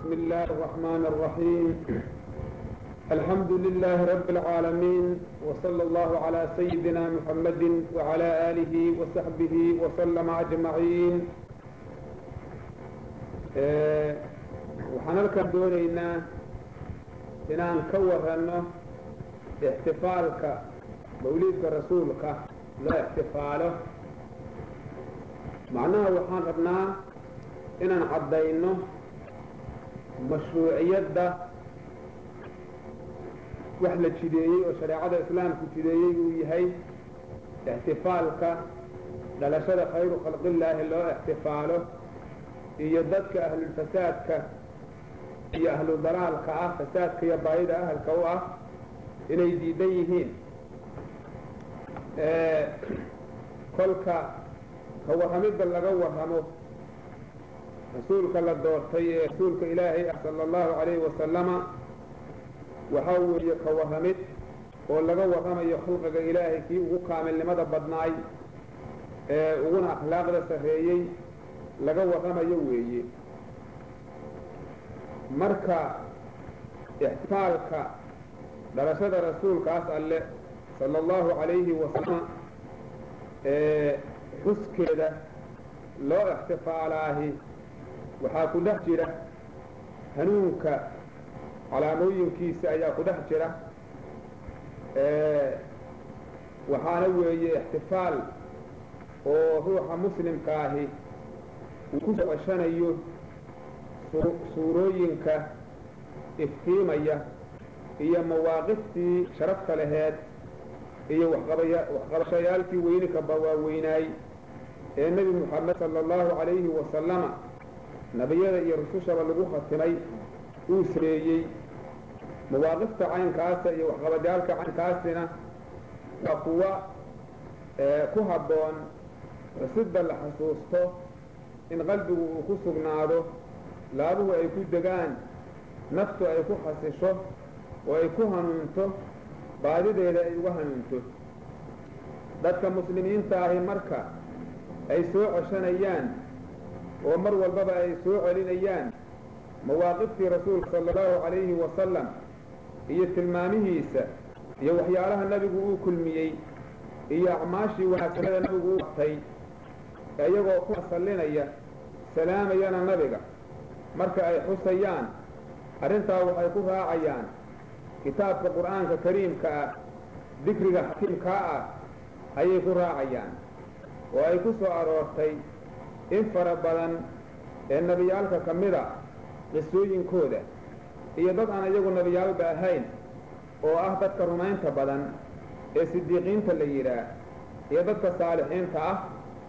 بسم الله الرحمن الرحيم الحمد لله رب العالمين وصلى الله على سيدنا محمد وعلى آله وصحبه وسلم أجمعين waxaan halkan doonaynaa inaan ka waranno ixtifaalka mawliidka rasuulka loo ixtifaalo macnaha waxaan rabnaa inaan caddayno mashruuciyadda wax la jideeyey oo shareecada islaamku jideeyey uu yahay ixtifaalka dhalashada khayru khalqillaahi loo ixtifaalo iyo dadka ahlulfasaadka iyo ahlu dalaalka ah fasaadka iyo baayida ahalka u ah inay diidan yihiin kolka ka warramidda laga warramo rasuulka la doortay ee rasuulka ilaahay ah sala allahu calayhi wasalama waxaa weeye ka warramid oo laga warramayo khalqiga ilaahay kii ugu kaamilnimada badnaay ee uguna akhlaaqda sarreeyey laga warramayo weeye marka ixtifaalka dhalashada rasuulkaas alle sala allahu calayhi wasalama ee xuskeeda loo ixtifaalaahi waxaa ku dhex jira hanuunka calaamooyinkiisa ayaa ku dhex jira waxaana weeye ixtifaal oo ruuxa muslimkaahi uu ku socoshanayo suurooyinka iftiimaya iyo mawaaqiftii sharafta laheed iyo waxqabashayaalkii weyninka bawaaweynaay ee nebi moxamed sala allahu calayhi wasalama nebiyada iyo rusushaba lagu khatimay uu sameeyey mawaaqifta caynkaasa iyo waxqabadaalka caynkaasina waa kuwa ku habboon xusidda la xasuusto in qalbigu uu ku sugnaado laabuhu ay ku degaan naftu ay ku xasisho oo ay ku hanuunto baadideeda ay uga hanuunto dadka muslimiinta ahi marka ay soo coshanayaan oo mar walbaba ay soo celinayaan mawaaqiftii rasuulka sala allahu calayhi wasalam iyo tilmaamihiisa iyo waxyaalaha nabigu uu kulmiyey iyo acmaashii wanaagsanada nabigu u qabtay iyagoo ku sallinaya salaamayana nabiga marka ay xusayaan arrintaa waxay ku raacayaan kitaabka qur'aanka kariimka ah dikriga xakiimkaa ah ayay ku raacayaan oo ay ku soo aroortay in fara badan ee nebiyaalka ka mida qisooyinkooda iyo dad aan iyagu nebiyaalba ahayn oo ah dadka rumaynta badan ee sidiiqiinta la yidhaah iyo dadka saalixiinta ah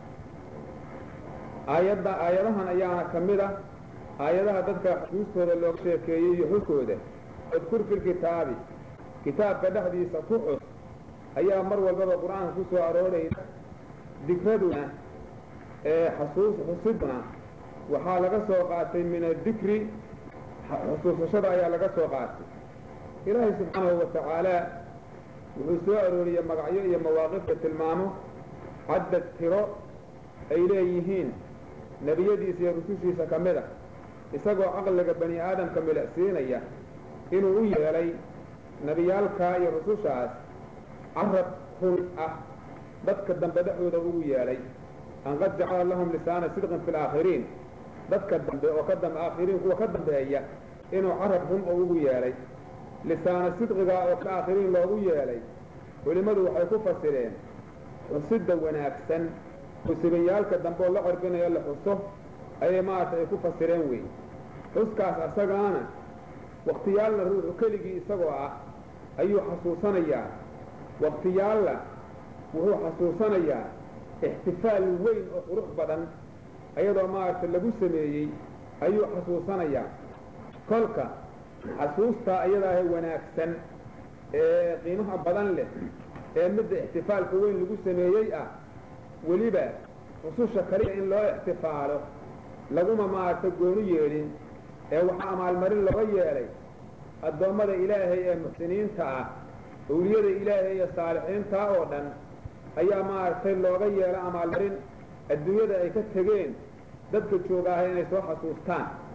aayadda aayadahan ayaana ka mid ah aayadaha dadka xusuustooda looga sheekeeyey iyo xuskooda udkur filkitaabi kitaabka dhexdiisa ku xus ayaa mar walbaba qur-aanka ku soo arooraysa dikraduna ee xasuus xusiduna waxaa laga soo qaatay min addikri xusuusashada ayaa laga soo qaatay ilaahay subxaanahu watacaala wuxuu soo arooriyey magacyo iyo mawaaqifta tilmaamo caddad tiro ay leeyihiin nebiyadiisa iyo rusushiisa ka mid a isagoo caqliga bani aadamka milicsiinaya inuu u yeelay nebiyaalkaa iyo rusushaas carab run ah dadka dambe dhexdooda ugu yeelay an qad jacala lahum lisaana sidqin fi laakhiriin dadka dambe oo ka dambe aakhiriin kuwa ka dambeeya inuu carab run oo ugu yeelay lisaana sidqigaa oo ka aakhiriin loogu yeelay culimmadu waxay ku fasireen xusidda wanaagsan musibayaalka dambe oo la corbinayo la xuso ayay maaragtay ay ku fasireen weyn xuskaas asagaana wakhtiyaalna ruuxu keligii isagoo ah ayuu xasuusanayaa wakhtiyaalla wuxuu xasuusanayaa ixtifaal weyn oo qurux badan ayadoo maaragtay lagu sameeyey ayuu xasuusanayaa kolka xasuustaa iyadaahe wanaagsan ee qiimaha badan leh ee midda ixtifaalka weyn lagu sameeyey ah weliba rususha kaliya in loo ixtifaalo laguma maaragtay gooni yeelin ee waxaa amaalmarin looga yeelay addoommada ilaahay ee muxsiniinta ah awliyada ilaahay iyo saalixiintaa oo dhan ayaa maaragtay looga yeela amaalmarin adduunyada ay ka tegeen dadka joogaaha inay soo xasuustaan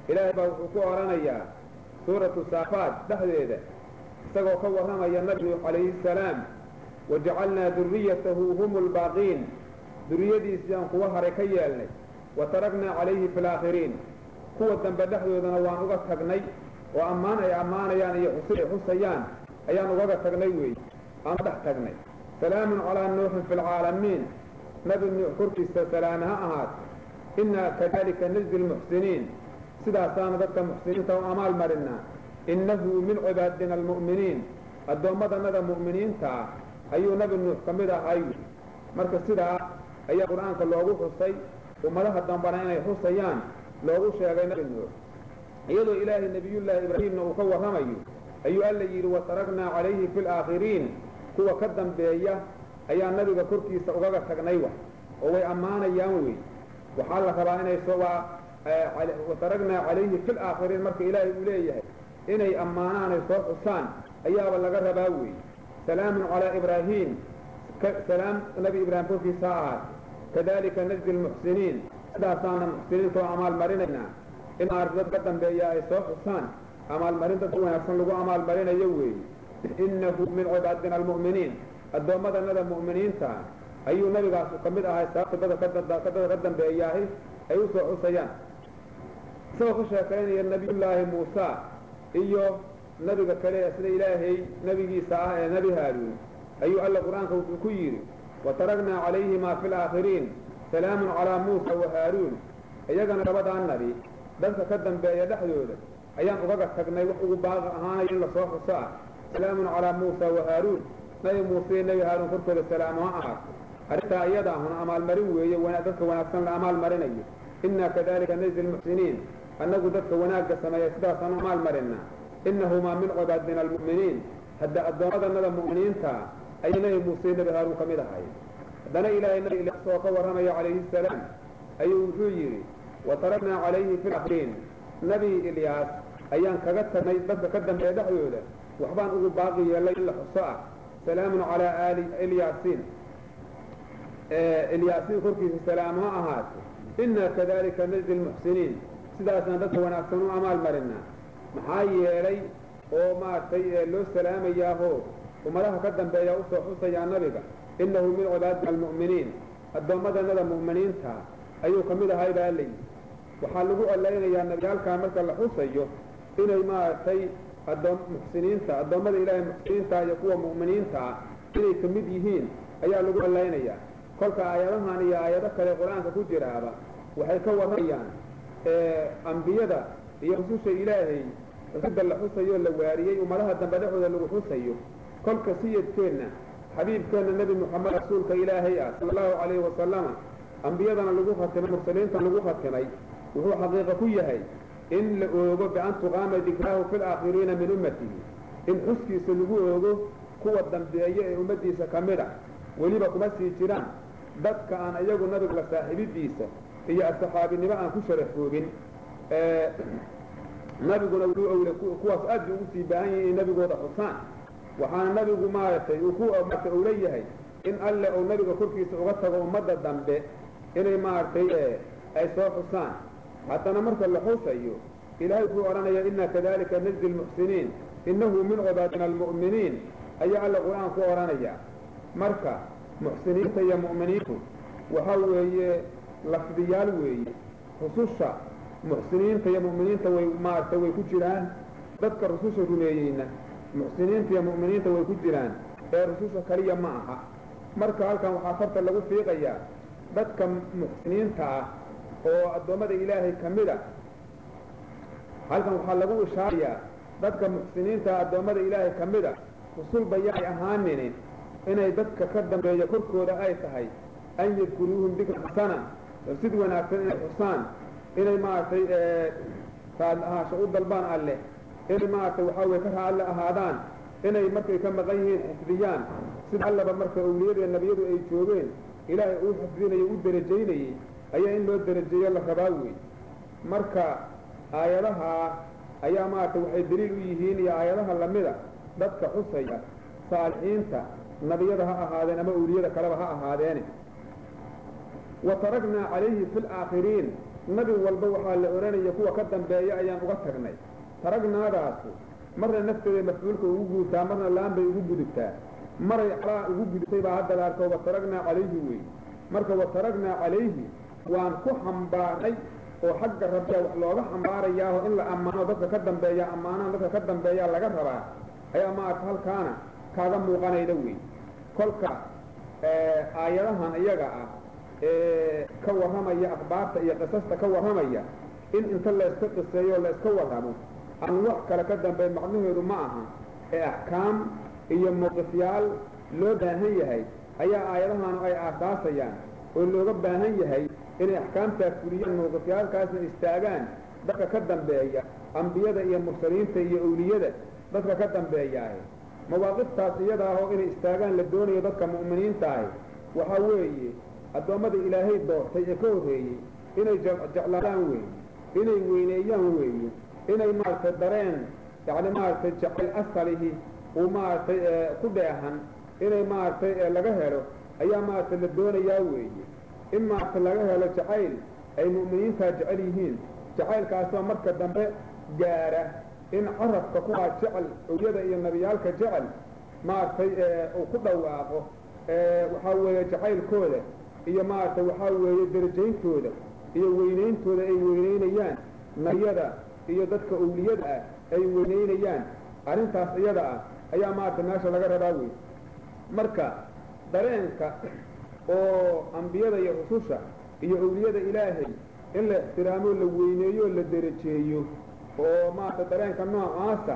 ilaahay baa wuxuu ku odhanayaa suuratu saafaad dhexdeeda isagoo ka warramaya nabi nuux calayhi salaam wajacalnaa duriyatahu hum lbaaqiin duriyadiisii aan kuwa haray ka yeelnay wa taragnaa calayhi fi laakhiriin kuwa dambe dhexdoodana waan uga tagnay oo ammaan ay ammaanayaan iyo xusi ay xusayaan ayaan ugaga tagnay weeye aan dhex tagnay salaamun calaa nuuxin fi lcaalamiin nabi nuux korkiisa salaame ha ahaat innaa kadalika najzi lmuxsiniin sidaasaana dadka muxsiniinta u amaal marinaa innahu min cibaadina almu'miniin addoommadanada mu'miniinta ah ayuu nabi nuux ka mid ahay marka sidaa ayaa qur-aanka loogu xusay ummadaha dambana inay xusayaan loogu sheegay nabi nuux iyadoo ilaahay nebiyullaahi ibraahiimna uu ka warramayo ayuu alla yidhi wataragnaa calayhi fi laakhiriin kuwa ka dambeeya ayaa nabiga korkiisa ugaga tagnay wax oo way ammaanayaan wey waxaa la rabaa inay soo waa wataragnaa calayhi fi laakhiriin marka ilaahay uu leeyahay inay ammaanaan ay soo xusaan ayaaba laga rabaa wey salaamun calaa ibraahiim salaam nabi ibraahim korkiisa ha ahaat kadalika najzi lmuxsiniin sidaasaana muxsiniinta oo amaal marinaynaa in maarta dad ka dambeeya ay soo xusaan amaalmarin dadka wanaagsan lagu amaalmarinayo weeye innahu min cibaadina almu'miniin addoommadanada mu'miniinta ayuu nabigaasu ka mid ahay sababta dadka dadka ka dambeeyaahi ay u soo xusayaan isagoo ka sheekaynaya nabiyullaahi muusa iyo nabiga kale ee sida ilaahay nabigiisa ah ee nebi haaruun ayuu alla qur-aanka wuxuu ku yidhi wataragnaa calayhimaa fi laakhiriin salaamun calaa muusa wa haaruun iyagana labadaa nabi dadka ka dambeeya dhexdooda ayaan ugaga tagnay wax ugu baaqi ahaanaya in lasoo xuso ah salaamun calaa muusa wa haaruun nabi muuse iyo nebi haaruun korkooda salaamo ha ahaato arrintaa iyada ahuna amaalmarin weeye dadka wanaagsan la amaalmarinayo innaa kadalika najzi lmuxsiniin annagu dadka wanaagga sameeya sidaasaan u amaalmarinaa innahumaa min cibaadina almu'miniin hadda addoommadanada mu'miniinta ayay nebi muuse iyo nebi haaruun ka mid ahay haddana ilaahay nabi ilyaas oo ka warramaya calayhi salaam ayuu wuxuu yidhi wataragnaa calayhi fi laakhiriin nabi ilyaas ayaan kaga tagnay dadka ka dambeeya dhexdooda waxbaan ugu baaqi yeelay in la xuso ah salaamun calaa aali ilyaasiin ilyaasiin korkiisa salaamo ha ahaato innaa kadalika najzi lmuxsiniin sidaasaan dadka wanaagsan u amaal marinaa maxaa yeelay oo maaragtay loo salaamayaahoo ummadaha ka dambeeya usoo xusayaa nabiga innahu min cibaadina almu'miniin addoommadanada mu'miniinta ayuu ka mid ahay baa layidhi waxaa lagu allaynayaa nabiyaalkaa marka la xusayo inay maaragtay addoom muxsiniinta addoommada ilaahay muxsiniinta iyo kuwa mu'miniinta ah inay ka mid yihiin ayaa lagu allaynayaa kolka aayadahan iyo aayado kale qur-aanka ku jiraaba waxay ka warramayaan ambiyada iyo rususha ilaahay xusida la xusayo la waariyey ummadaha dambe dhexooda lagu xusayo kolka siyadkeenna xabiibkeenna nebi moxamed rasuulka ilaahay ah sala allahu calayhi wasalama ambiyadana lagu khatimay mursaliintana lagu khatimay wuxuu xaqiiqa ku yahay in la oogo bian tuqaama dikraahu fi laakhiriina min ummatihi in xuskiisa lagu oogo kuwa dambeeya ee ummaddiisa ka mid a weliba kuma sii jiraan dadka aan iyagu nabiga la saaxiibidiisa iyo asxaabinimo aan ku sharafoobin nabiguna wuxuu owle kuwaas aad bay ugu sii baahan yihin inay nabigooda xusaan waxaana nabigu maaragtay uu ku marka uu leeyahay in alle uu nabiga korkiisa uga tago ummadda dambe inay maaragtay ay soo xusaan haddana marka la xusayo ilahay wuxuu odhanaya inna kadalika najzi lmuxsiniin innahu min cibaadina almu'miniin ayaa alla qur-aan ku odhanaya marka muxsiniinta iyo mu'miniintu waxa weeye lafdiyaal weeye rususha muxsiniinta iyo mu'miniinta way maaragtay way ku jiraan dadka rususha rumeeyeyna muxsiniinta iyo mu'miniinta way ku jiraan ee rususha kaliya ma aha marka halkan waxaa farta lagu fiiqayaa dadka muxsiniinta ah oo addoommada ilaahay ka mid a halkan waxaa lagu ishaarayaa dadka muxsiniinta addoommada ilaahay ka mid a rusulba yaay ahaanini inay dadka ka dambeeya korkooda ay tahay an yadkuruuhum dikra xasana sid wanaagsan inay xusaan inay maaragtay raadli ahaasho u dalbaan alleh inay maaragtay waxaa weye ka raalle ahaadaan inay markay ka maqan yihiin xifdiyaan sida allaba marka awliyada nebiyadu ay joogeen ilaahay uu xifdinayo u derajaynayey ayaa in loo derajeeyo la rabaa wey marka aayadaha ayaa maaragtay waxay daliil u yihiin iyo aayadaha lamida dadka xusaya saalixiinta nabiyada ha ahaadeen ama awliyada kaleba ha ahaadeene wa taragnaa calayhi fi laakhiriin nabi walba waxaa la odhanaya kuwa ka dambeeya ayaan uga tagnay taragnaadaasu marna nafteeda mafcuulka ugu gudubtaa marna laan bay ugu gudubtaa maray calaa ugu gudubtay baa hadda la arko wataragnaa calayhi wey marka wataragnaa calayhi waan ku xambaarnay oo xagga rabbiya wax looga xambaarayaaho in la ammaano dadka ka dambeeya ammaanahan dadka ka dambeeyaa laga rabaa ayaa maarata halkaana kaaga muuqanayda wey kolka aayadahan iyaga ah ee ka warramaya akhbaarta iyo qisasta ka warramaya in inta layska qiseeyo o layska warramo aan wax kale ka dambeyn macnaheedu ma aha ee axkaam iyo mowqifyaal loo baahan yahay ayaa aayadahanu ay aasaasayaan oo looga baahan yahay inay axkaamtaa fuliyaan mowqifyaalkaasna istaagaan dadka ka dambeeya ambiyada iyo mursaliinta iyo owliyada dadka ka dambeeyaahe mawaaqiftaas iyada ahoo inay istaagaan la doonayo dadka mu'miniinta ahi waxaa weeye addoommada ilaahay doortay ee ka horreeyey inay jeclaadaan weeye inay weyneeyaan weeye inay maaragtay dareen yacni maaragtay jecel asalihi uu maaragtay ku dheehan inay maaragtay laga helo ayaa maaragtay la doonayaa weeye in maaragtay laga helo jacayl ay mu'miniintaa jecel yihiin jacaylkaasoo marka dambe gaara in carabka kuwaa jecel owyada iyo nabiyaalka jecel maaragtay uu ku dhawaaqo waxaa weeye jacaylkooda iyo maaragtay waxaa weeye darajayntooda iyo weynayntooda ay weynaynayaan nabiyada iyo dadka owliyada ah ay weynaynayaan arrintaas iyada ah ayaa maaragtay meesha laga rabaa wey marka dareenka oo ambiyada iyo rususha iyo owliyada ilaahay in la ixtiraamoo la weyneeyo oo la derajeeyo oo maaragtay dareenka noocaasa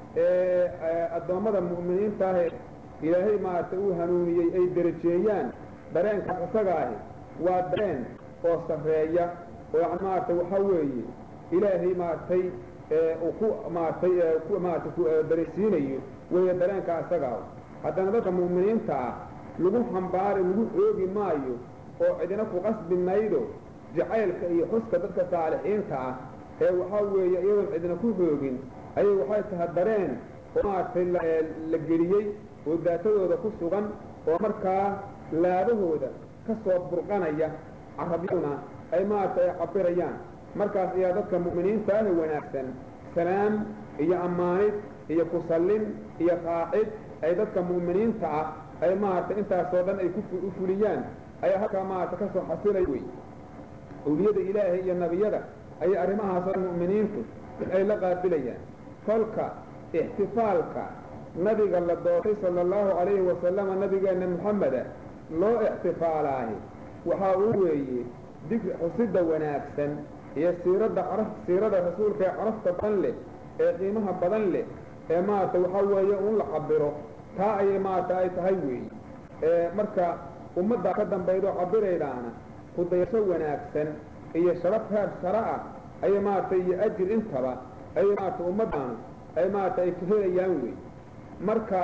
ee addoommada mu'miniinta ahe ilaahay maaragtay uu hanuuniyey ay derajeeyaan dareenkaas isaga ahi waa dareen oo sarreeya oo yani maaragtay waxaa weeye ilaahay maaragtay uu ku maaragtay ku maaragtay daraysiinayo weeye dareenka isagaa haddana dadka mu'miniinta ah lagu xambaari lagu xoogi maayo oo cidina ku qasbi maydo jacaylka iyo xuska dadka saalixiinta ah ee waxaa weeye iyadoon cidina ku xoogin ayay waxay tahay dareen oo maaragtay la geliyey oo daatadooda ku sugan oo markaa laabahooda ka soo burqanaya carabyaduna ay maaragtay ay cabirayaan markaas ayaa dadka mu'miniinta ahi wanaagsan salaam iyo ammaanid iyo kusallin iyo raacid ay dadka mu'miniinta ah ay maaragtay intaasoo dhan ay ku fuliyaan ayaa halkaa maaragtay ka soo xasilay wey owliyada ilaahay iyo nebiyada ayay arrimahaasoo dhan mu'miniintu ay la qaabilayaan kolka ixtifaalka nabiga la doortay sala allahu calayhi wasalama nabigeenna moxameda loo ixtifaalaahi waxaa uu weeye dikri xusidda wanaagsan iyo siiradda caraf siirada rasuulka ee carafta badan leh ee qiimaha badan leh ee maaragtay waxaa weeye un la cabiro taa ayay maaragtay ay tahay weeye marka ummaddaa ka dambaydoo cabiraydaana kudayasho wanaagsan iyo sharaf heer shara ah ayay maaragtay iyo ajir intaba ayay maaragtay ummaddaanu ay maaragtay ay ka helayaan wey marka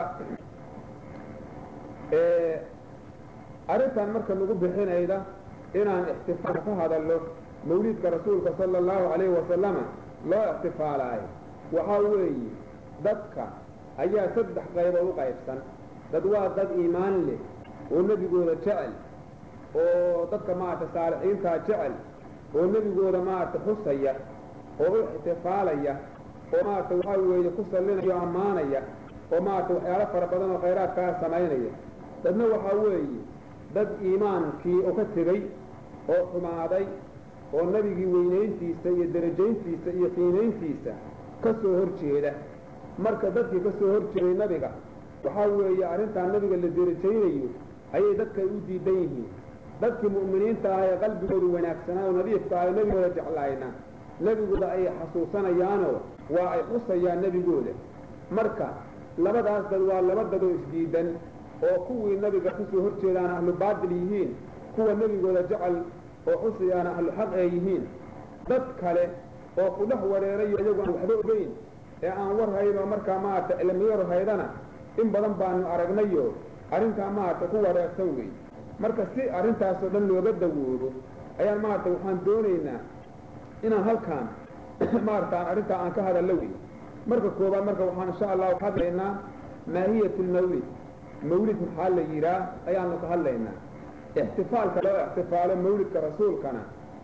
arrintan marka lagu bixinayda inaan ixtifaal ka hadallo mawliidka rasuulka sala allahu calayhi wasalama loo ixtifaalaayo waxaa weeye dadka ayaa saddex qaybood u qaybsan dad waa dad iimaan leh oo nebigooda jecel oo dadka maaragtay saalixiintaa jecel oo nebigooda maaragtay xusaya oo u ixtifaalaya oo maaragtay waxaa weeye ku sallinaya o ammaanaya oo maaragtay waxyaalo fara badan oo khayraadkaa samaynaya dadna waxaa weeye dad iimaankii oo ka tegey oo xumaaday oo nebigii weynayntiisa iyo derajayntiisa iyo qiinayntiisa ka soo hor jeeda marka dadkii ka soo hor jeeday nebiga waxaa weeye arrintaa nebiga la derajaynayo ayay dadkay u diidan yihiin dadkii mu'miniinta ah ee qalbigoodu wanaagsanaa oo nadiifka ah oo nebigooda jeclaayna nebigooda ay xasuusanayaanoo waa ay xusayaan nebigooda marka labadaas dad waa laba dadoo isdiidan oo kuwii nebiga ka soo hor jeedaana ahlu baatil yihiin kuwa nebigooda jecel oo xusayaana ahlu xaq ay yihiin dad kale oo ku dhex wareerayo iyagu aan waxba ogeyn ee aan war hayn oo markaa maaragtay cilmiyar haydana in badan baanu aragnayo arrintaa maaragtay ku wareersan wey marka si arrintaasoo dhan looga dawoobo ayaan maaragtay waxaan doonaynaa inaan halkaan maaragta aan arrintaa aan ka hadallo wey marka koobaad marka waxaan insha allahu ka hadlaynaa maahiyat lmawlid mawlid maxaa la yidhaah ayaanu ka hadlaynaa ixtifaalka loo ixtifaalo mawlidka rasuulkana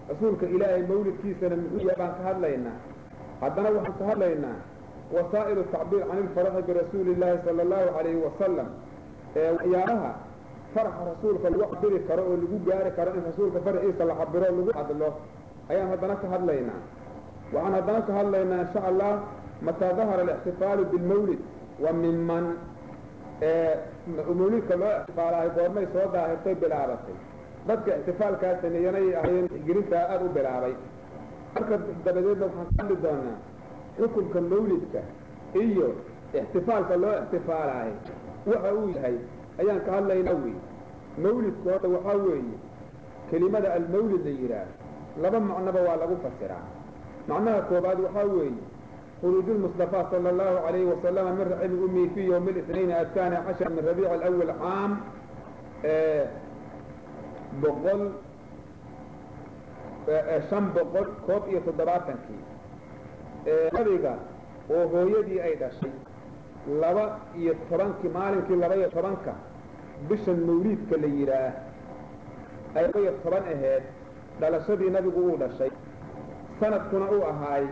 rasuulka ilaahay mawlidkiisana muxuu yahay baan ka hadlaynaa haddana waxaan ka hadlaynaa wasaa'ilu tacbiir can ilfaraxi birasuuli illaahi sala allahu calayhi wasalam ee waxyaalaha faraxa rasuulka lagu cabiri karo oo lagu gaari karo in rasuulka faraxiisa la cabiro lagu hadlo ayaan haddana ka hadlaynaa waxaan haddana ka hadlaynaa insha allah mataa dahara alixtifaalu bilmawlid wa minman mawlidka loo ixtifaalahay goormay soo daahirtay bilaabatay dadka ixtifaalkaa sameeyanay ahayeen gelintaa aada u bilaabay marka dabadeedna waxaan ka hadli doonaa xukunka mawlidka iyo ixtifaalka loo ixtifaalahay waxa uu yahay ayaan ka hadlaynaa wey mawlidku horta waxaa weeye kelimada almawlid la yidhaah laba macnoba waa lagu fasiraa macnaha koobaad waxaa weeye خروج المصطفى صلى الله عليه وسلم من رحم أمي في يوم الاثنين الثاني عشر من ربيع الأول عام بقول شن بقول كوب iyo toddobaatankii nabiga oo hooyadii ay dhashay laba iyo tobankii maalinkii laba iyo tobanka bishan mawliidka la yidhaah ay laba iyo toban aheyd dhalashadii nabigu uu dhashay sanadkuna uu ahaay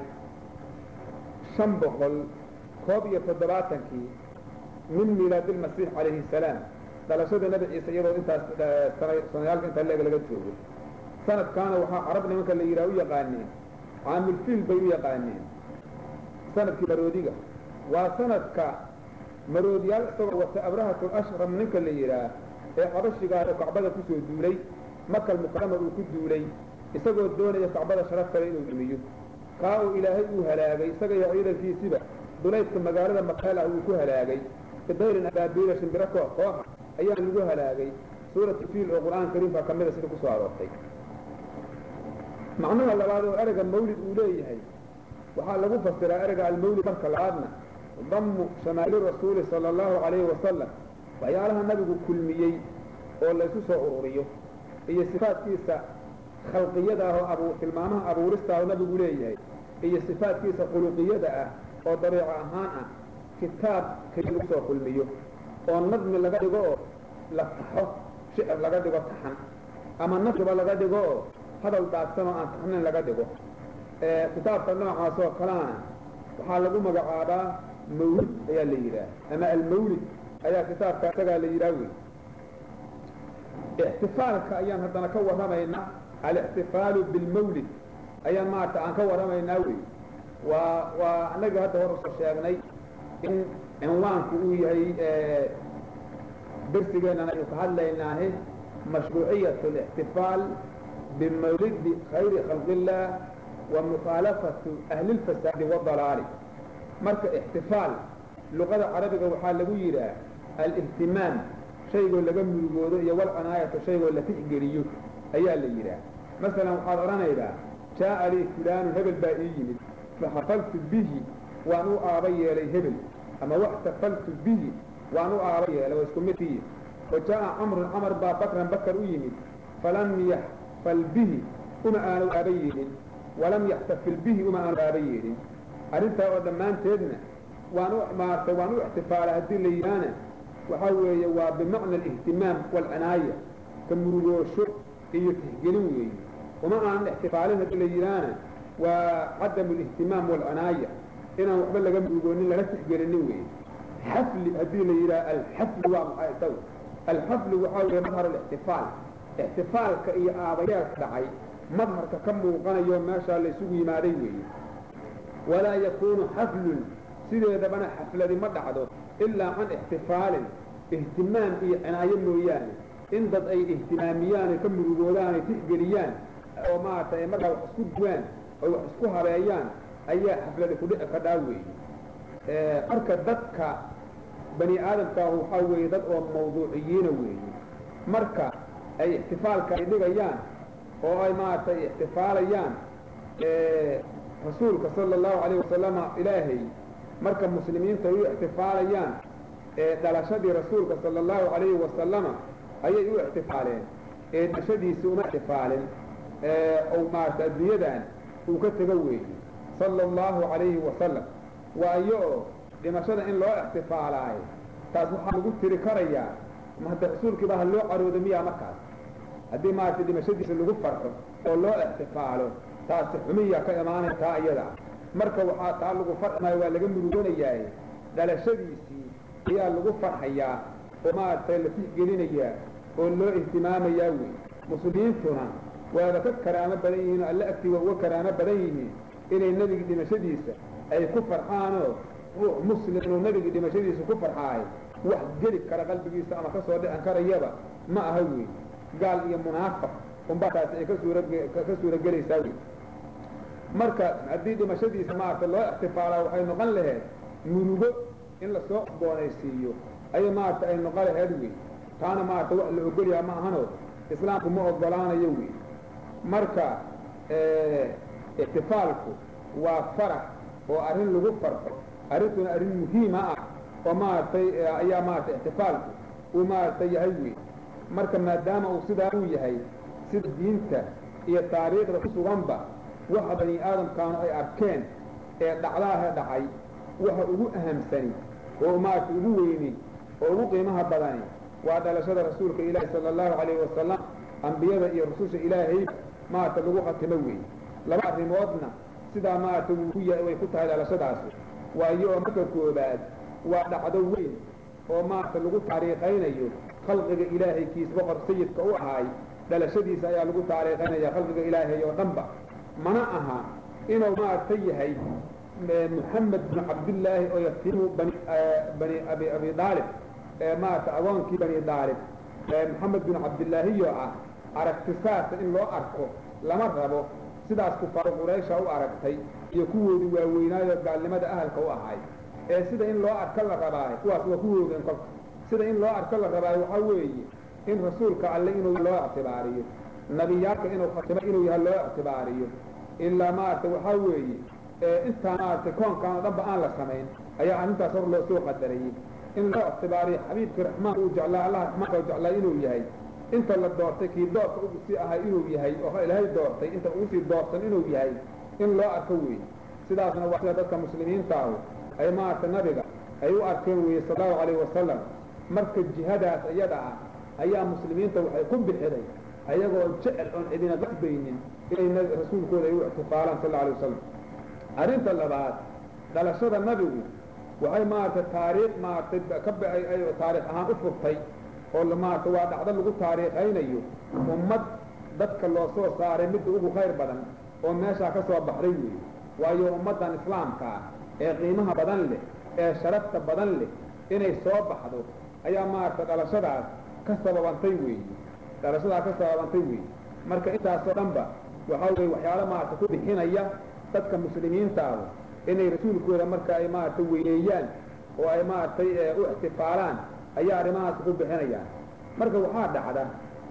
shan boqol koob iyo toddobaatankii min miilaadi lmasiix calayhi salaam dhalashada nabi ciise iyadoo intaas sanayaalka intaa leeg laga joogo sanadkaana waxaa carab nimanka la yidhaha u yaqaaneen caamilfiil bay u yaqaaneen sanadkii maroodiga waa sanadka maroodiyaal isagoo wata abrahatul ashram ninka la yidhaah ee xabashigaa oo kacbada kusoo duulay makal mukarama uu ku duulay isagoo doonaya kacbada sharaf kale inuu dhumiyo kaa uu ilaahay uu halaagay isaga iyo ciidankiisiba duleydka magaalada makeel ah uu ku halaagay bidayrin abaabiila shimbiro koox kooxa ayaa lagu halaagay suuratu fiil oo qur-aanka kariimka ka mida sida kusoo aroortay macnaha labaad oo ereyga mawlid uu leeyahay waxaa lagu fasiraa ereyga almawlid marka labaadna damu shamaa'ili rasuuli sala allahu calayhi wasalam waxyaalaha nabigu kulmiyey oo laysu soo ururiyo iyo sifaadkiisa khalqiyada ah oo abu tilmaamaha abuurista ah oo nabigu leeyahay iyo sifaadkiisa khuluqiyada ah oo dabiico ahaan ah kitaab keliya lagu soo kulmiyo oo nadmi laga dhigo oo la taxo shicir laga dhigo taxan ama nasriba laga dhigo oo hadal daadsan oo aan taxnayn laga dhigo kitaabka noocaas oo kalena waxaa lagu magacaabaa mawlid ayaa la yidhaah ama almawlid ayaa kitaabka isagaa la yidhaah wey ixtifaalka ayaan haddana ka warramaynaa alixtifaalu bilmawlid ayaan maarata aan ka warramaynaa wey waa waa annaga hadda hor usoo sheegnay in cinwaanku uu yahay darsigeennana aynu ka hadlaynaahe mashruuciyat alixtifaal bimawlidi khayri khalqi illah wa mukhaalafatu ahli lfasaadi wadalaali marka ixtifaal luqada carabiga waxaa lagu yidhaah alihtimaam shaygoo laga murugoodo iyo walcinaayata shaygoo la tixgeliyo ayaa la yidhaah masalan waxaad odhanaydaa jaa'a lii fulaanu hebel baa ii yimid faxafaltu bihi waan u aaba yeelay hebel ama waxtafaltu bihi waan u aaba yeelay waa isku midkii wa jaa'a camrun camar baa bakran bakar u yimid falam yaxfal bihi uma aanu aaba yeelin walam yaxtafil bihi uma aanu aaba yeelin arrintaa oo dhammaanteedna waan u maartay waan u ixtifaala haddii la yidhaahna waxaa weeye waa bimacna alihtimaam waalcinaaya ka murugoosho iyo tixgelin weeye uma aanan ixtifaalin haddii la yidhaahna waa cadamu alihtimaam waalcinaaya inaan waxba laga murugoonin laga tixgelinin weeye xafli haddii la yidhaha alxafli waa maxay isagu alxafli waxaa weeye madhar alixtifaal ixtifaalka iyo aabayeelka dhacay madharka ka muuqanayo meeshaa laysugu yimaaday weeye walaa yakuunu xaflun sideedabana xafladi ma dhacdo ilaa can ixtifaalin ihtimaam iyo cinaayo mooyaane in dad ay ihtimaamiyaan ay ka murugoodaan ay tixgeliyaan oo maarata ay markaa wax isku duwaan oo wax isku habeeyaan ayaa xafladi ku dhici kadhaa weeye marka dadka bani aadamkaahu waxaa weeye dad oo mawduuciyiina weeye marka ay ixtifaalka ay dhigayaan oo ay maaragtay ixtifaalayaan rasuulka sala allahu calayh wasalama ilaahay marka muslimiinta ay u ixtifaalayaan dhalashadii rasuulka sala allahu calayhi wasalama ayay u ixtifaaleen ee dhalashadiisi uma ixtifaalin ou maarata adduunyadan uu ka tego weeye sala allahu calayhi wasalam waayo oo dhimashada in loo ixtifaalaayo taas waxaa lagu tiri karayaa ma hadda rasuulkiiba ha loo caroodo miyaa markaas haddii maaragtay dhimashadiisa lagu farxo oo loo ixtifaalo taasi xumiya ka imaanaya taa iyada marka waxaa taa lagu farxmaayo waa laga murugoonayaa dhalashadiisii ayaa lagu farxayaa oo maaragtay la tixgelinayaa oo loo ihtimaamayaa wey muslimiintuna waaba ka karaamo badan yihiin oo alle agtiga uga karaamo badan yihiin inay nebigi dhimashadiisa ay ku farxaanoo ruux muslim inuu nebigi dhimashadiisa ku farxaayo wax geli kara qalbigiisa ama ka soo dhican karayaba ma aha wey gaal iyo munaafiq unbaa taasi ay ka suura ka suuragelaysaa wey marka haddii dhimashadiisa maaragta loo ixtifaalaa waxay noqon laheed murugo in lasoo boonaysiiyo ayay maaragta ay noqon laheed wey taana maaragta wax la ogolyaha ma ahano islaamku ma ogolaanayo wey marka ixtifaalku waa farax oo arrin lagu farxo arrintuna arrin muhiima ah oo maaragtay ayaa maaragtay ixtifaalku uu maaragtay yahay wey marka maadaama uu sidaa uu yahay sida diinta iyo taariikhda ku suganba waxa bani aadamkaanu ay arkeen ee dhacdaaha dhacay waxa ugu ahamsani oo maaragtay ugu weyni oo ugu qiimaha badani waa dhalashada rasuulka ilaahi sala allahu calayhi wasalam ambiyada iyo rususha ilaahay maaragta lagu khatimo weeye laba arrimoodna sidaa maaragta wuu ku yahay way ku tahay dhalashadaasi waayo oo marka koobaad waa dhacdo weyn oo maaragta lagu taariikhaynayo khalqiga ilaahay kiis boqor sayidka u ahaay dhalashadiisa ayaa lagu taariikhaynaya khalqiga ilaahay oo dhanba mana aha inuu maaragta yahay muxamed binu cabdillaahi oo yatiimu bani bani abi abi daalib maaragta agoonkii bani daalib maxamed binu cabdillaahiyo ah aragti saasa in loo arko lama rabo sidaas kufaaro quraysha u aragtay iyo kuwoodii waaweynaayo gaalnimada ahalka u ahay ee sida in loo arko la rabaayo kuwaas waa kuwoodeen kolka sida in loo arko la rabaayo waxaa weeye in rasuulka alle inuu loo ictibaariyo nabiyaalka inuu khatimo inuu yahay loo ictibaariyo ilaa maaragtay waxaa weeye intaa maaragtay koonkaan oo dhanba aan la samayn ayaa arrintaas hor loo soo qadarayey in loo ictibaariyo xabiibkii raxmaan uu jeclaa allah raxmaanka u jeclaa inuu yahay inta la doortay kii doorka ugu sii ahay inuu yahay oo ilaahay doortay inta ugu sii doorsan inuu yahay in loo arko weeye sidaasna waa sida dadka muslimiintaahu ay maaragtay nabiga ay u arkeen weeye sala allahu calayhi wasalam marka jihadaas iyada ah ayaa muslimiinta waxay ku bixiday ayagoo jecel oon cidina qasbaynin inay rasuulkooda ay u ictifaalaan sal alla alay wasalam arrinta labaad dhalashada nabigu waxay maaragtay taariikh maaragtay ka taariikh ahaan u furtay oo maaragtay waa dhacdo lagu taariikhaynayo ummad dadka loo soo saaray midda ugu khayr badan oo meeshaa ka soo baxday weeye waayo ummaddan islaamka ah ee qiimaha badan leh ee sharafta badan leh inay soo baxdo ayaa maaragtay dhalashadaas ka sababantay weeye dhalashadaas ka sababantay weeye marka intaasoo dhanba waxaa weye waxyaalo maaragtay ku bixinaya dadka muslimiintaahu inay rasuulkooda marka ay maaragtay weyneeyaan oo ay maaragtay u ixtifaalaan ayaa arrimahaas ku bixinayaan marka waxaa dhacda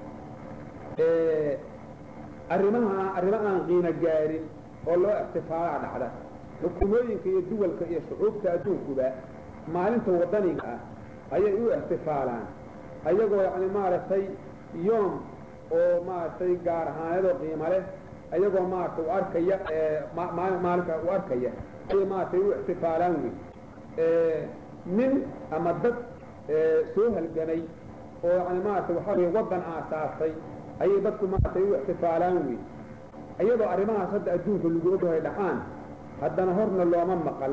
arrimaha arrimo aan qiimo gaarin oo loo ixtifaalaa dhacda xukuumooyinka iyo duwalka iyo shucuubta adduunkuba maalinta waddaniga ah ayay u ixtifaalaan ayagoo yacni maaragtay yoom oo maaragtay gaar ahaaneedoo qiimo leh ayagoo maaragtay u arkaya maalinka u arkaya ayay maaragtay u ixtifaalaan wey nin ama dad soo halgamay oo yani maaragtay waxaa weye waddan aasaasay ayay dadku maaragtay u ixtifaalaan wey iyadoo arrimahaas hadda adduunka lagu ogyahay dhacaan haddana horna looma maqal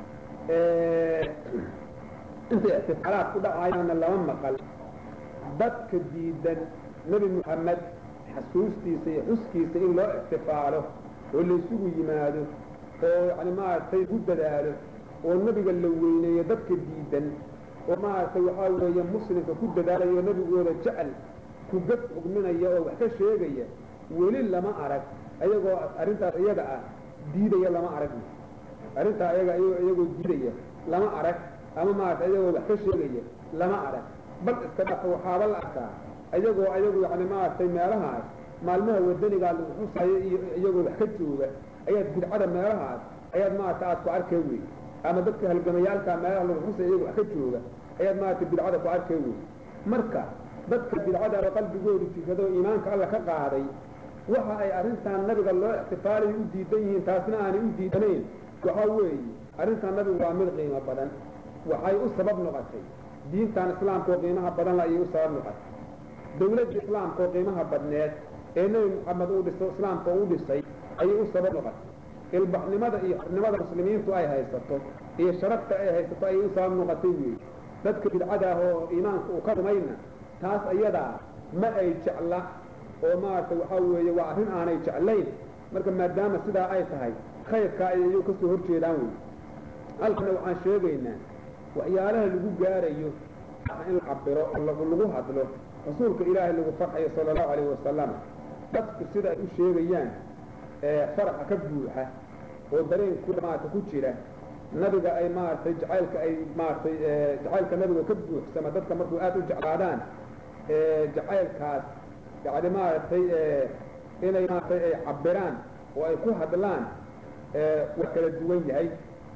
intay ixtifaalaad ku dhacayaanna lama maqal dadka diidan nebi moxamed xasuustiisa iyo xuskiisa in loo ixtifaalo oo laysugu yimaado oo yani maaragtay ku dadaalo oo nebiga la weyneeyo dadka diidan oo maaragtay waxaa weeye muslimka ku dadaalayo nebigooda jecel ku gad xugminaya oo wax ka sheegaya weli lama arag ayagoo arrintaas iyaga ah diidaya lama arag arrintaa iyaga iyagoo diidaya lama arag ama maaragtay iyagoo wax ka sheegaya lama arag bal iska dhafa waxaaba la arkaa ayagoo ayagu yani maaragtay meelahaas maalmaha wadanigaa lagu xusayo iyo iyagoo wax ka jooga ayaad bidcada meelahaas ayaad maaragtay aad ku arkay wey ama dadka halgamayaalkaa meelaha lagu xusaya iyagoo wax ka jooga ayaad maaragtay bidcada ku arkay wey marka dadka bidcadaaba qalbigoodu jikadoo iimaanka alla ka qaaday waxa ay arrintan nabiga loo ixtifaalayo u diidan yihiin taasna aanay u diidanayn waxaa weeye arrintan nabigu waa mid qiimo badan waxay u sabab noqotay diintan islaamka oo qiimaha badan la ayay u sabab noqotay dawladda islaamka oo qiimaha badneed ee nebi moxamed uu dhiso islaamka uu dhisay ayay u sabab noqotay ilbaxnimada iyo xornimada muslimiintu ay haysato iyo sharafta ay haysato ayay u sabab noqotay weeye dadka bidcada ah oo iimaanka uu ka rumayna taas ayadaa ma ay jecla oo maaragtay waxaa weeye waa arrin aanay jeclayn marka maadaama sidaa ay tahay khayrkaa ayayuu ka soo hor jeedaan wey halkana waxaan sheegaynaa waxyaalaha lagu gaarayo in la cabiro oo lagu hadlo rasuulka ilaahay lagu farxayo sala allahu alayhi wasalam dadku sida ay u sheegayaan faraxa ka buuxa oo dareenku maarata ku jira nabiga ay maaragtay jacaylka ay maaragtay jacaylka nabiga ka buuxsama dadka markuu aad u jeclaadaan jacaylkaas yani maaragtay inay maaragtay ay cabiraan oo ay ku hadlaan waa kala duwan yahay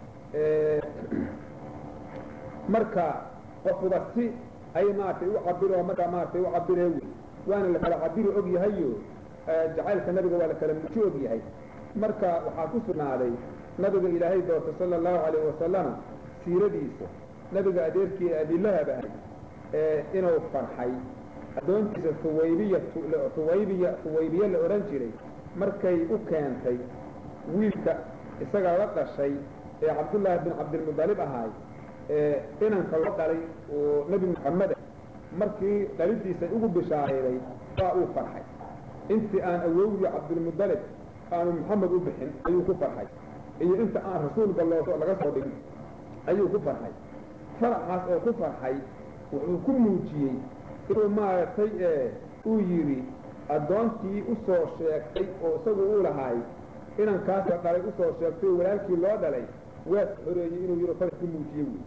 marka qofuba si ay maaragtay u cabiro markaa maaragtay u cabiree wey waana la kala cabiri og yahayo jacaylka nabiga waa la kala muji og yahay marka waxaa ku sugnaaday nabiga ilaahay doortay sala allahu alayhi wasalama siiradiisa nabiga adeerkii abilahab ahay inuu farxay addoontiisa huwaybiya huwaybiya huwaybiye la odhan jiray markay u keentay wiilka isaga la dhashay ee cabdullaahi bin cabdilmudalib ahaay inanka loo dhalay oo nebi moxameda markii dhalidiisa ugu bishaareeday waa uu farxay intii aan awowgii cabdilmudalib aanu moxamed u bixin ayuu ku farxay iyo inta aan rasuulka loo laga soo dhigin ayuu ku farxay faraxaas oo ku farxay wuxuu ku muujiyey inuu maaragtay uu yidhi addoontii u soo sheegtay oo isagu uu lahaay inankaasa dhalay usoo sheegtay oo walaalkii loo dhalay waa xoreeyey inuu yidhi farax ku muujiyey wey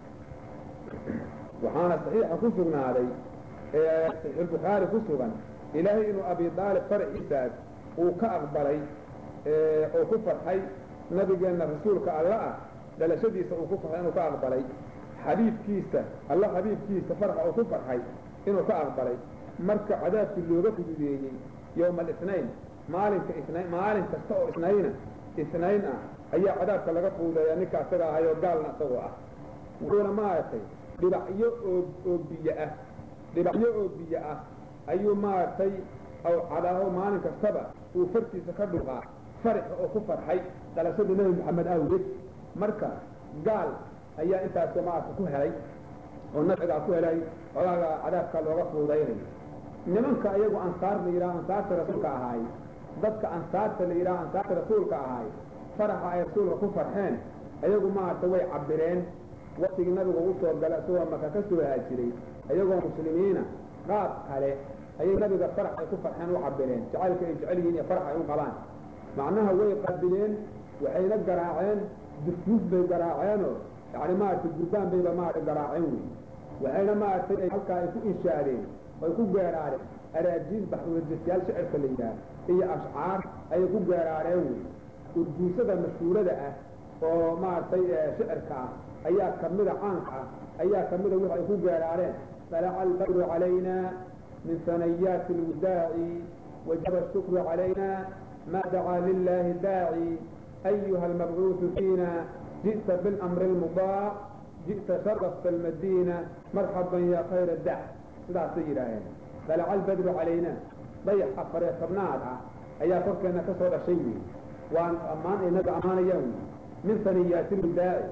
waxaana saxiixa ku sugnaaday saxiixulbukhaari ku sugan ilaahay inuu abi daalib faraxiisaas uu ka aqbalay oo ku farxay nabigeenna rasuulka alla ah dhalashadiisa uu ku farxay inuu ka aqbalay xabiibkiisa alla xabiibkiisa farxa uu ku farxay inuu ka aqbalay marka cadaabkii looga fududeeyey yowma alisnayn maalinka isnayn maalin kasta oo isnayna isnayn ah ayaa cadaabka laga fuudeeyaa ninka asaga ahayoo gaalna isagoo ah wuxuuna maaragtay dhibacyo oo oo biyo ah dhibacyo oo biyo ah ayuu maaragtay aw cadaaho maalin kastaba uu fartiisa ka dhuqaa farixa oo ku farxay dhalashadii nebi moxamed awgeed marka gaal ayaa intaas maaragta ku helay oo nafcigaa ku helay xogaaga cadaabka looga fuudaynayo nimanka iyagu ansaar la yidhaha ansaarta rasuulka ahaay dadka ansaarta la yidhaha ansaarta rasuulka ahaay faraxa ay rasuulka ku farxeen iyagu maaragta way cabireen waktigii nabigu u soo gala isagoo maka ka soo haajiray iyagoo muslimiina qaab kale ayay nabiga farax ay ku farxeen u cabireen jacaylka ay jecel yihiin iyo farax ay u qabaan macnaha way qaabileen waxayna garaaceen dufduuf bay garaaceenoo yani maaragtay gurbaan bayba maaragtay garaaceen wey waxayna maaragtay ay halkaa ay ku inshaadeen ay ku geeraareen araajiis baxwadastayaal shicirka la yidhaah iyo ashcaar ayay ku geeraareen wey urduusada mashhuurada ah oo maaragtay shicirka ah ayaa kamida caanka ah ayaa kamida wix ay ku geeraareen falaca albadru calayna min sanayaati lwidaaci wajaba ashukru calayna ma dacaa lilahi daaci ayuha almabcuuثu fiina jiئta biاlamri اlmudaac jiئta sharafta almadiina marxaban ya khayra dac sidaasay yidhaaheen falaca albadru calayna dayax afare tobnaad ah ayaa korkeenna ka soo dhashay wey waan ammaan ay naga ammaanayaan wey min saniyaati lwidaaci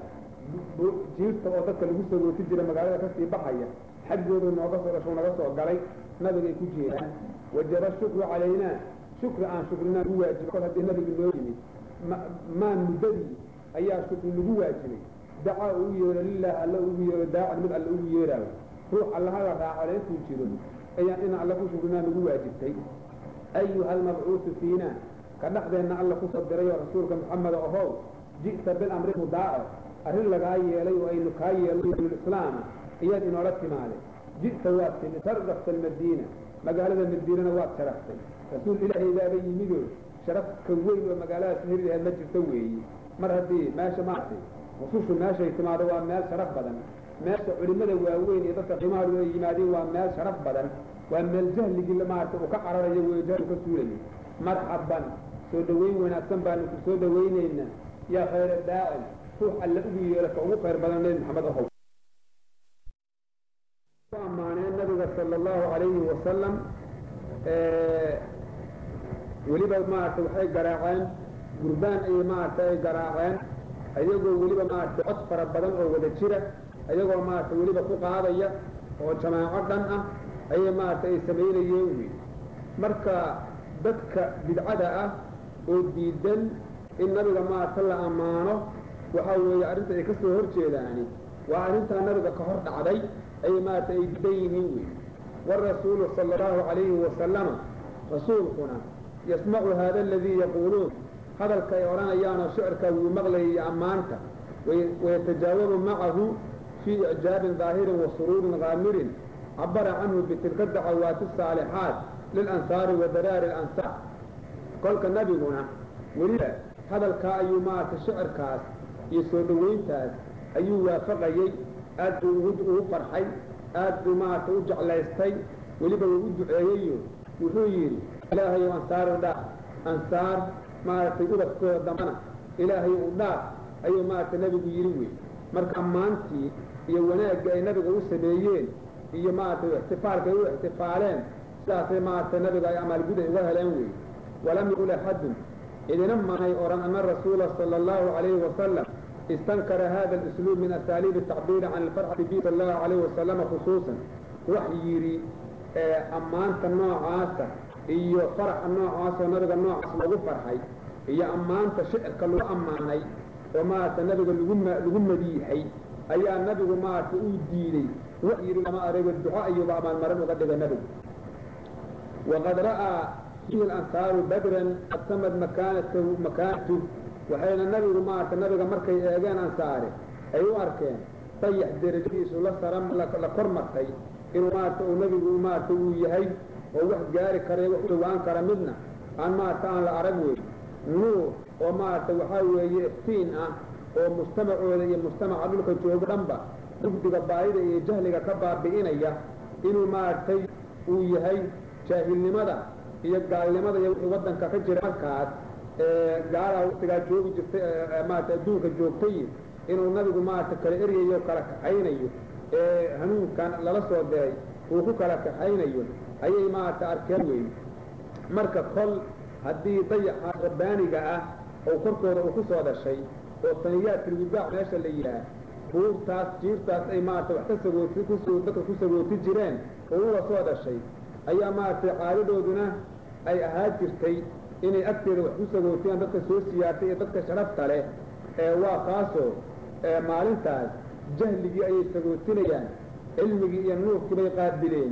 jiirta oo dadka lagu soo rooti jira magaalada kasii baxaya xaggoodu nooga soo dhasho naga soo galay nabigay ku jeedaan wajaba shukru calaynaa shukri aan shukrinaan ugu waajiba kol haddii nabiga noo yimid maan muddadii ayaa shukri lagu waajibay dacaa ugu yeero lilah alla ugu yeero daacan mid alla ugu yeeraayo ruux allaha la raacole intuu jiro ayaan in alla ku shukrinaan lagu waajibtay ayuha almabcuuثu fiina ka dhexdeenna alla ku soo diray oo rasuulka moxamed ahow ji'ta bilamri mudaaco arrin lagaa yeelay oo aynu kaa yeelay islaama iyaad inoola timaade ji'ta waad timi sharafta almadiina magaalada madiinana waad sharaftay rasuul ilaahaydaaba yimidoo sharafka weyn oo magaaladaas heri laheed ma jirto weeye mar haddii meesha maartay rusushu meeshay timaado waa meel sharaf badan meesha culimmada waaweyn iyo dadka qiimahadu ay yimaadeen waa meel sharaf badan waa meel jahligii maaragtay uu ka cararayo wey jahlu ka suulayo marxaban soo dhoweyn wanaagsan baanu ku soo dhowaynaynaa yaa khayra daacin ruux alla ugu yeelo ka ugu khayr badan nebi maxamed ahow ku ammaaneen nabiga sala allahu calayhi wasalam weliba maaragtay waxay garaaceen gurbaan ayay maaragtay ay garaaceen ayagoo weliba maaragtay cod fara badan oo wada jira ayagoo maaragtay weliba ku qaadaya oo jamaaco dhan ah ayay maaragtay ay samaynayeen wey marka dadka bidcada ah oo diidan in nabiga maaragta la ammaano waxaa weeye arrinta ay ka soo hor jeedaani waa arrintaa nabiga ka hor dhacday ayay maaragtay ay diidan yihiin wey warasuulu sala allahu calayhi wasalama rasuulkuna yasmacu hada aladii yaquuluun hadalka ay odhanayaanoo shicirkaa wuu maqlayay iyo ammaanta wayatajaawabu macahu fii icjaabin daahirin wa suruurin kaamirin cabara canhu bitilka dacawaati asaalixaat lilansaari wa daraari alansaar kolka nabiguna weliba hadalkaa ayuu maaragtay shicirkaas iyo soo dhowayntaas ayuu waafaqayey aad buu ugu farxay aad buu maaragtay u jeclaystay weliba wuu u duceeyeyo wuxuu yidhi ilaahayow ansaaru dhaaf ansaar maaragtay ubadkooda dambana ilaahay u dhaaf ayuu maaragtay nabigu yidhi wey marka ammaantii iyo wanaagga ay nabiga u sameeyeen iyo maaragtay ixtifaalka ay u ixtifaaleen sidaasay maaragtay nabiga ay amaalgud ay uga heleen wey walam yaqul axadun idina manay odhan ana rasuula sala allahu calayhi wasalam istankara hada alusluub min asaaliib atacbiiri can alfarxati bi sala allahu calayhi wasalama khusuusan wax yidhi ammaanta noocaasa iyo faraxa noocaasoo nabiga noocaas lagu farxay iyo ammaanta shicirka lagu ammaanay oo maaragtay nabiga lagu lagu madiixay ayaa nabigu maaragtay uu diiday wax yidhi lama arego duco ayuuba amaalmarin uga dhigay nabigu waqad ra'aa fiihi alansaaru badran qad samad makaanatahu makaanatu waxayna nabigu maaragtay nabiga markay eegeen ansaare ay u arkeen dayax derajadiisu la sara la kor martay inuu maaragtay uu nabigu maaragtay uu yahay oo wax gaari kara wax u dhawaan kara midna aan maaragta aan la arag wey nuur oo maaragtay waxaa weeye iftiin ah oo mujtamacooda iyo mujtamaca dhulka joogo dhanba mugdiga baayida iyo jahliga ka baabi'inaya inuu maaragtay uu yahay jaahilnimada iyo gaalnimada iyo wixii waddanka ka jira markaas gaalaha waqtigaa joogi jirtay maaragtay adduunka joogtay inuu nabigu maaragtay kala eryayo kala kaxaynayo ee hanuunkan lala soo diray uu ku kala kaxaynayo ayay maaragtay arkeen weeye marka kol haddii dayaxaas rabbaaniga ah oo korkooda uu ku soo dhashay oo saniyaadkilwibaac meesha la yidhaah buurtaas jiirtaas ay maaragtay wax ka sagooti kusoo dadka ku sagooti jireen oo uga soo dhashay ayaa maaragtay caadadooduna ay ahaa jirtay inay agteeda wax ku sagootiyaan dadka soo siyaartay iyo dadka sharafta leh ee waa kaasoo maalintaas jahligii ayay sagootinayaan cilmigii iyo nuurkii bay qaabileen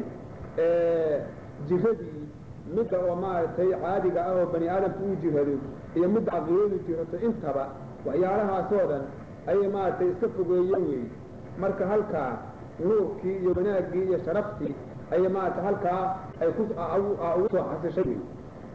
jiradii midda oo maaragtay caadiga ah oo bani aadamka uu jirado iyo midda caqiidadu jirato intaba waxyaalahaasoo dhan ayay maaragtay iska fogeeyeen weeye marka halkaa nuurkii iyo wanaaggii iyo sharaftii ayay maaragtay halkaa ay ku ugu soo xasishay wey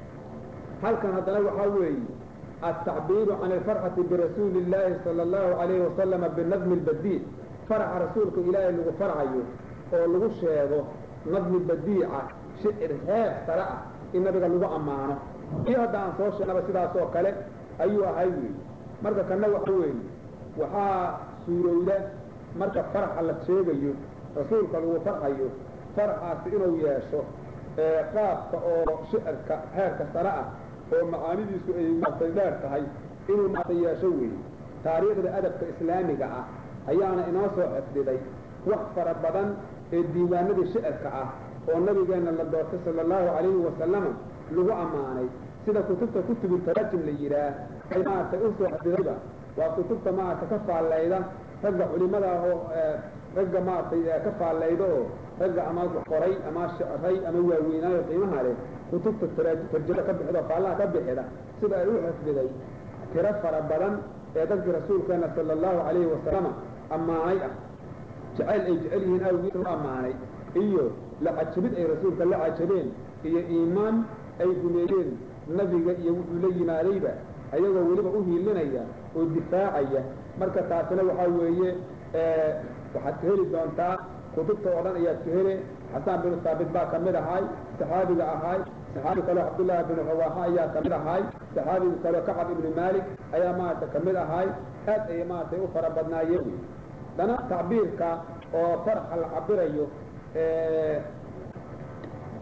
halkan haddana waxaa weeye altacbiiru can alfarxati birasuuli illaahi sala allahu calayhi wasalama binadmi albadiic faraxa rasuulka ilaahay lagu farxayo oo lagu sheego nadmi badiica shicir heer sare ah in nabiga lagu ammaano iyo hadda aan soo sheegnaba sidaas oo kale ayuu ahay weeye marka kanna waxa weeye waxaa suurowda marka faraxa la sheegayo rasuulka lagu farxayo faraxaasi inuu yeesho qaabka oo shicirka heerka sare ah oo macaanidiisu ay maartay dheer tahay inuu maartay yeesho weeye taariikhda adabka islaamiga ah ayaana inoo soo xifdiday wax fara badan ee diiwaanadii shicirka ah oo nabigeenna la doortay sala allahu calayhi wasalama lagu ammaanay sida kutubta kutubu taraajim la yidhaah ay maaragtay u soo xifdidayba waa kutubta maaragtay ka faallayda ragga culimada ah oo ragga maaragtay ka faallayda oo ragga ama wax qoray ama shicray ama waaweynaayo qiimaha leh kutubta tarjada ka bixida oo faallaha ka bixida sida ay u xifdiday tiro fara badan ee dadkii rasuulkeena sala allahu calayhi wasalama ammaanay ah jacayl ay jecel yihiin awgiis u ammaanay iyo la cajabid ay rasuulka la cajabeen iyo iimaan ay rumeeyeen nabiga iyo wuxuu la yimaadayba ayagoo weliba u hiilinaya oo difaacaya marka taasina waxaa weeye waxaad ka heli doontaa kutubta oo dhan ayaad ka hele xasaan binu saabit baa ka mid ahaay saxaabiga ahaay saxaabi kaleo cabdullaahi binu rawaaxa ayaa ka mid ahaay saxaabiga kaleo kacab ibnu maalik ayaa maaragtay ka mid ahaay aad ayay maaragtay u fara badnaayeen wey dana tacbiirka oo farxa la cabirayo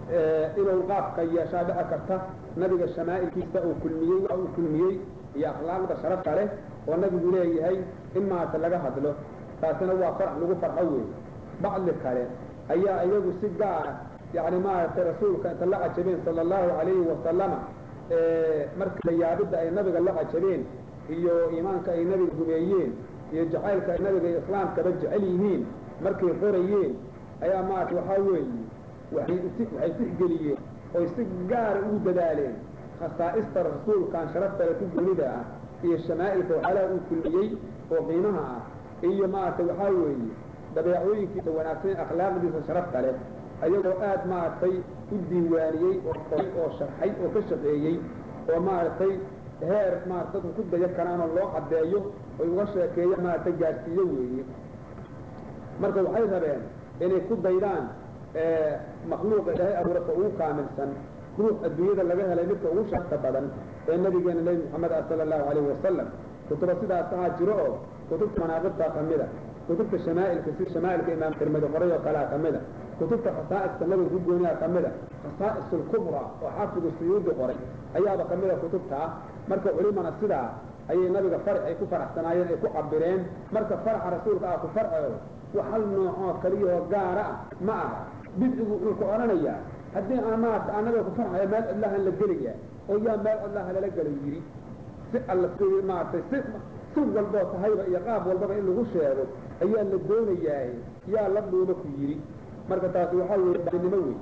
inuu qaabka yeeshaa dhici karta nabiga shamaa'ilkiisa uu kulmiyey waxa uu kulmiyey iyo akhlaaqda sharafta leh oo nabigu leeyahay in maarata laga hadlo taasina waa farax lagu farxo weeye bacdi kale ayaa iyagu si gaara yani maaragtay rasuulka inta la cajabeen sala allahu calayhi wasalama marka layaabidda ay nabiga la cajabeen iyo iimaanka ay nabiga gumeeyeen iyo jacaylka ay nabiga iyo islaamkaba jecel yihiin markay qorayeen ayaa maarata waxaa weeye waxay waxay tixgeliyeen oy si gaara ugu dadaaleen khasaa'ista rasuulkan sharaftale ku goonida ah iyo shamaa'ilka waxyaalaha uu kulmiyey oo qiimaha ah iyo maaragtay waxaa weeye dabeecooyinkiisa wanaagsan akhlaaqdiisa sharafta leh ayagoo aad maaragtay u diiwaaniyey oo qoray oo sharxay oo ka shaqeeyey oo maaragtay heer maarata dadku ku dayo karaanoo loo caddeeyo oy uga sheekeeya maaragtay gaadhsiiyo weeye marka waxay rabeen inay ku daydaan makhluuqa ilaahay abuurata ugu kaamilsan ruux adduunyada laga helay midka ugu sharafta badan ee nabigeena nebi moxamed ah sala allahu calayhi wasalam kutuba sidaas ahaa jiro oo kutubta manaaqibtaa ka mid a kutubta shamaa'ilka si shamaa'ilka imaam tirmidi qoray oo kalea ka mid a kutubta khasaa'iska nabiga ku gooniyaa ka mid a khasaa'is alkubra oo xaafidu suyuudi qoray ayaaba ka mid a kutubtaa marka culimana sidaa ayay nabiga farax ay ku faraxsanaayeen ay ku cabireen marka faraxa rasuulka ah ku farceedo wax hal noocoo kaliyahoo gaara ah ma aha bidcigu wuxuu ku odhanayaa haddii aan maarata anaga ku farxaya meel cidlahan la gelayaa oo yaa meel cidlaha lala gala yidhi si alla si maaragtay si si walboo tahayba iyo qaab walbaba in lagu sheego ayaa la doonayaa yaa la dhuuma ku yidhi marka taasi waxaa weeye baanimo wey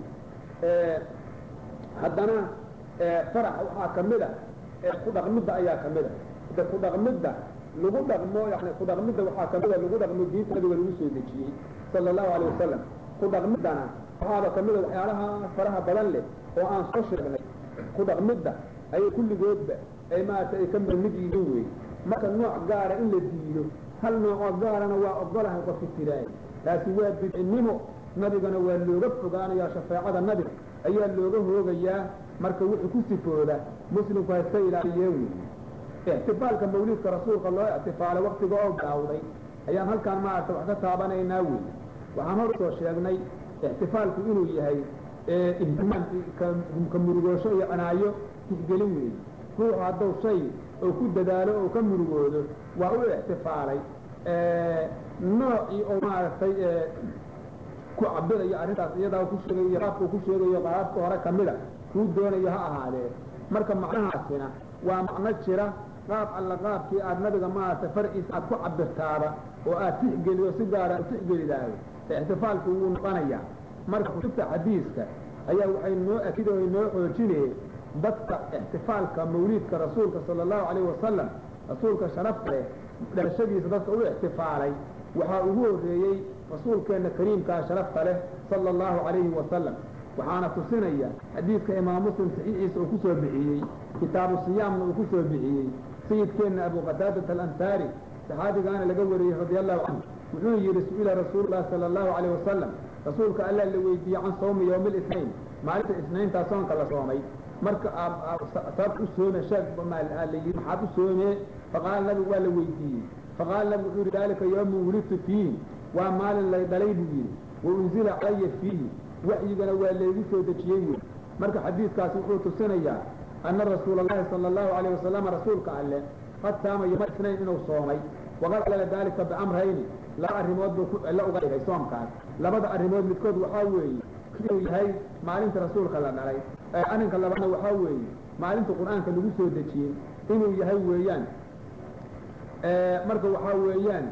haddana farax waxaa ka mid a ku dhaqmidda ayaa ka mid a de ku dhaqmidda lagu dhaqmo yani ku dhaqmidda waxaa ka mid a lagu dhaqmo diinta nabiga lagu soo dejiyey sala allahu alayh wasalam ku dhaqmiddana waxaaba ka mid a waxyaalaha faraha badan leh oo aan soo sheegnay ku dhaqmidda ayay kulligoodba ay maarata ay ka mid yihiin wey marka nooc gaara in la diido hal noocoo gaarana waa ogolahay qofka tiraay taasi waa bidcinimo nabigana waa looga fogaanayaa shafeecada nabiga ayaa looga hoogayaa marka wuxuu ku sifooda muslimku hayska ilaaliye wey ixtifaalka mawliidka rasuulka loo ixtifaalay waktiga oo daawday ayaan halkaan maarata wax ka taabanaynaa wey waxaan hor usoo sheegnay ixtifaalku inuu yahay ihtimaam ka murugoosho iyo cinaayo tixgelin weeye ruuxu hadduu shay oo ku dadaalo oo ka murugoodo waa u ixtifaalay noocii oo maaragtay ku cabirayo arrintaas iyadaa ku sheegayo iyo qaabkuu ku sheegayo qaabka hore ka mida kuu doonayo ha ahaadee marka macnahaasina waa macno jira qaab alla qaabkii aad nabiga maaragtay farciisa aad ku cabirtaaba oo aad tixgelido si gaara u tixgelidaayo ixtifaalku wuu noqonayaa marka kutubta xadiiska ayaa waxay noo akid o noo xoojinayeen dadka ixtifaalka mawliidka rasuulka sala allahu calayhi wasalam rasuulka sharafta leh dhalashadiisa dadka u ixtifaalay waxaa ugu horreeyey rasuulkeenna kariimkaa sharafta leh sala allahu calayhi wasalam waxaana tusinaya xadiidka imaam muslim saxiixiisa uu ku soo bixiyey kitaabu siyaamna uu ku soo bixiyey sayidkeenna abu qataadat alansaari saxaabigaana laga wariyey radia allahu canhu wuxuu yidhi su-ila rasuululahi sala allahu calayh wasalam rasuulka allah la weydiiyey can sawmi yowmi lisnayn maalinta isnayntaa soonka la soomay marka sabab u soome sheeg la yidhi maxaad u soomee faqaala nabigu waa la weydiiyey faqaala nabigu wuxuu yidhi daalika yowmun wulidtu fiihi waa maalin lay dhalay buu yidhi wa unzila calaya fiihi waxyigana waa laygu soo dejiyey wey marka xadiidkaasi wuxuu tusinayaa ana rasuula allahi sala allahu calayh wasalama rasuulka alleh qad saama yowma isnayn inuu soomay waqad calala daalika biamrayni laba arrimood buu la uga dhigay soomkaas labada arrimood midkood waxaa weeye inuu yahay maalinta rasuulka la dhalay arrinka labaadna waxaa weeye maalinta qur-aanka lagu soo dejiyey inuu yahay weeyaan marka waxaa weeyaan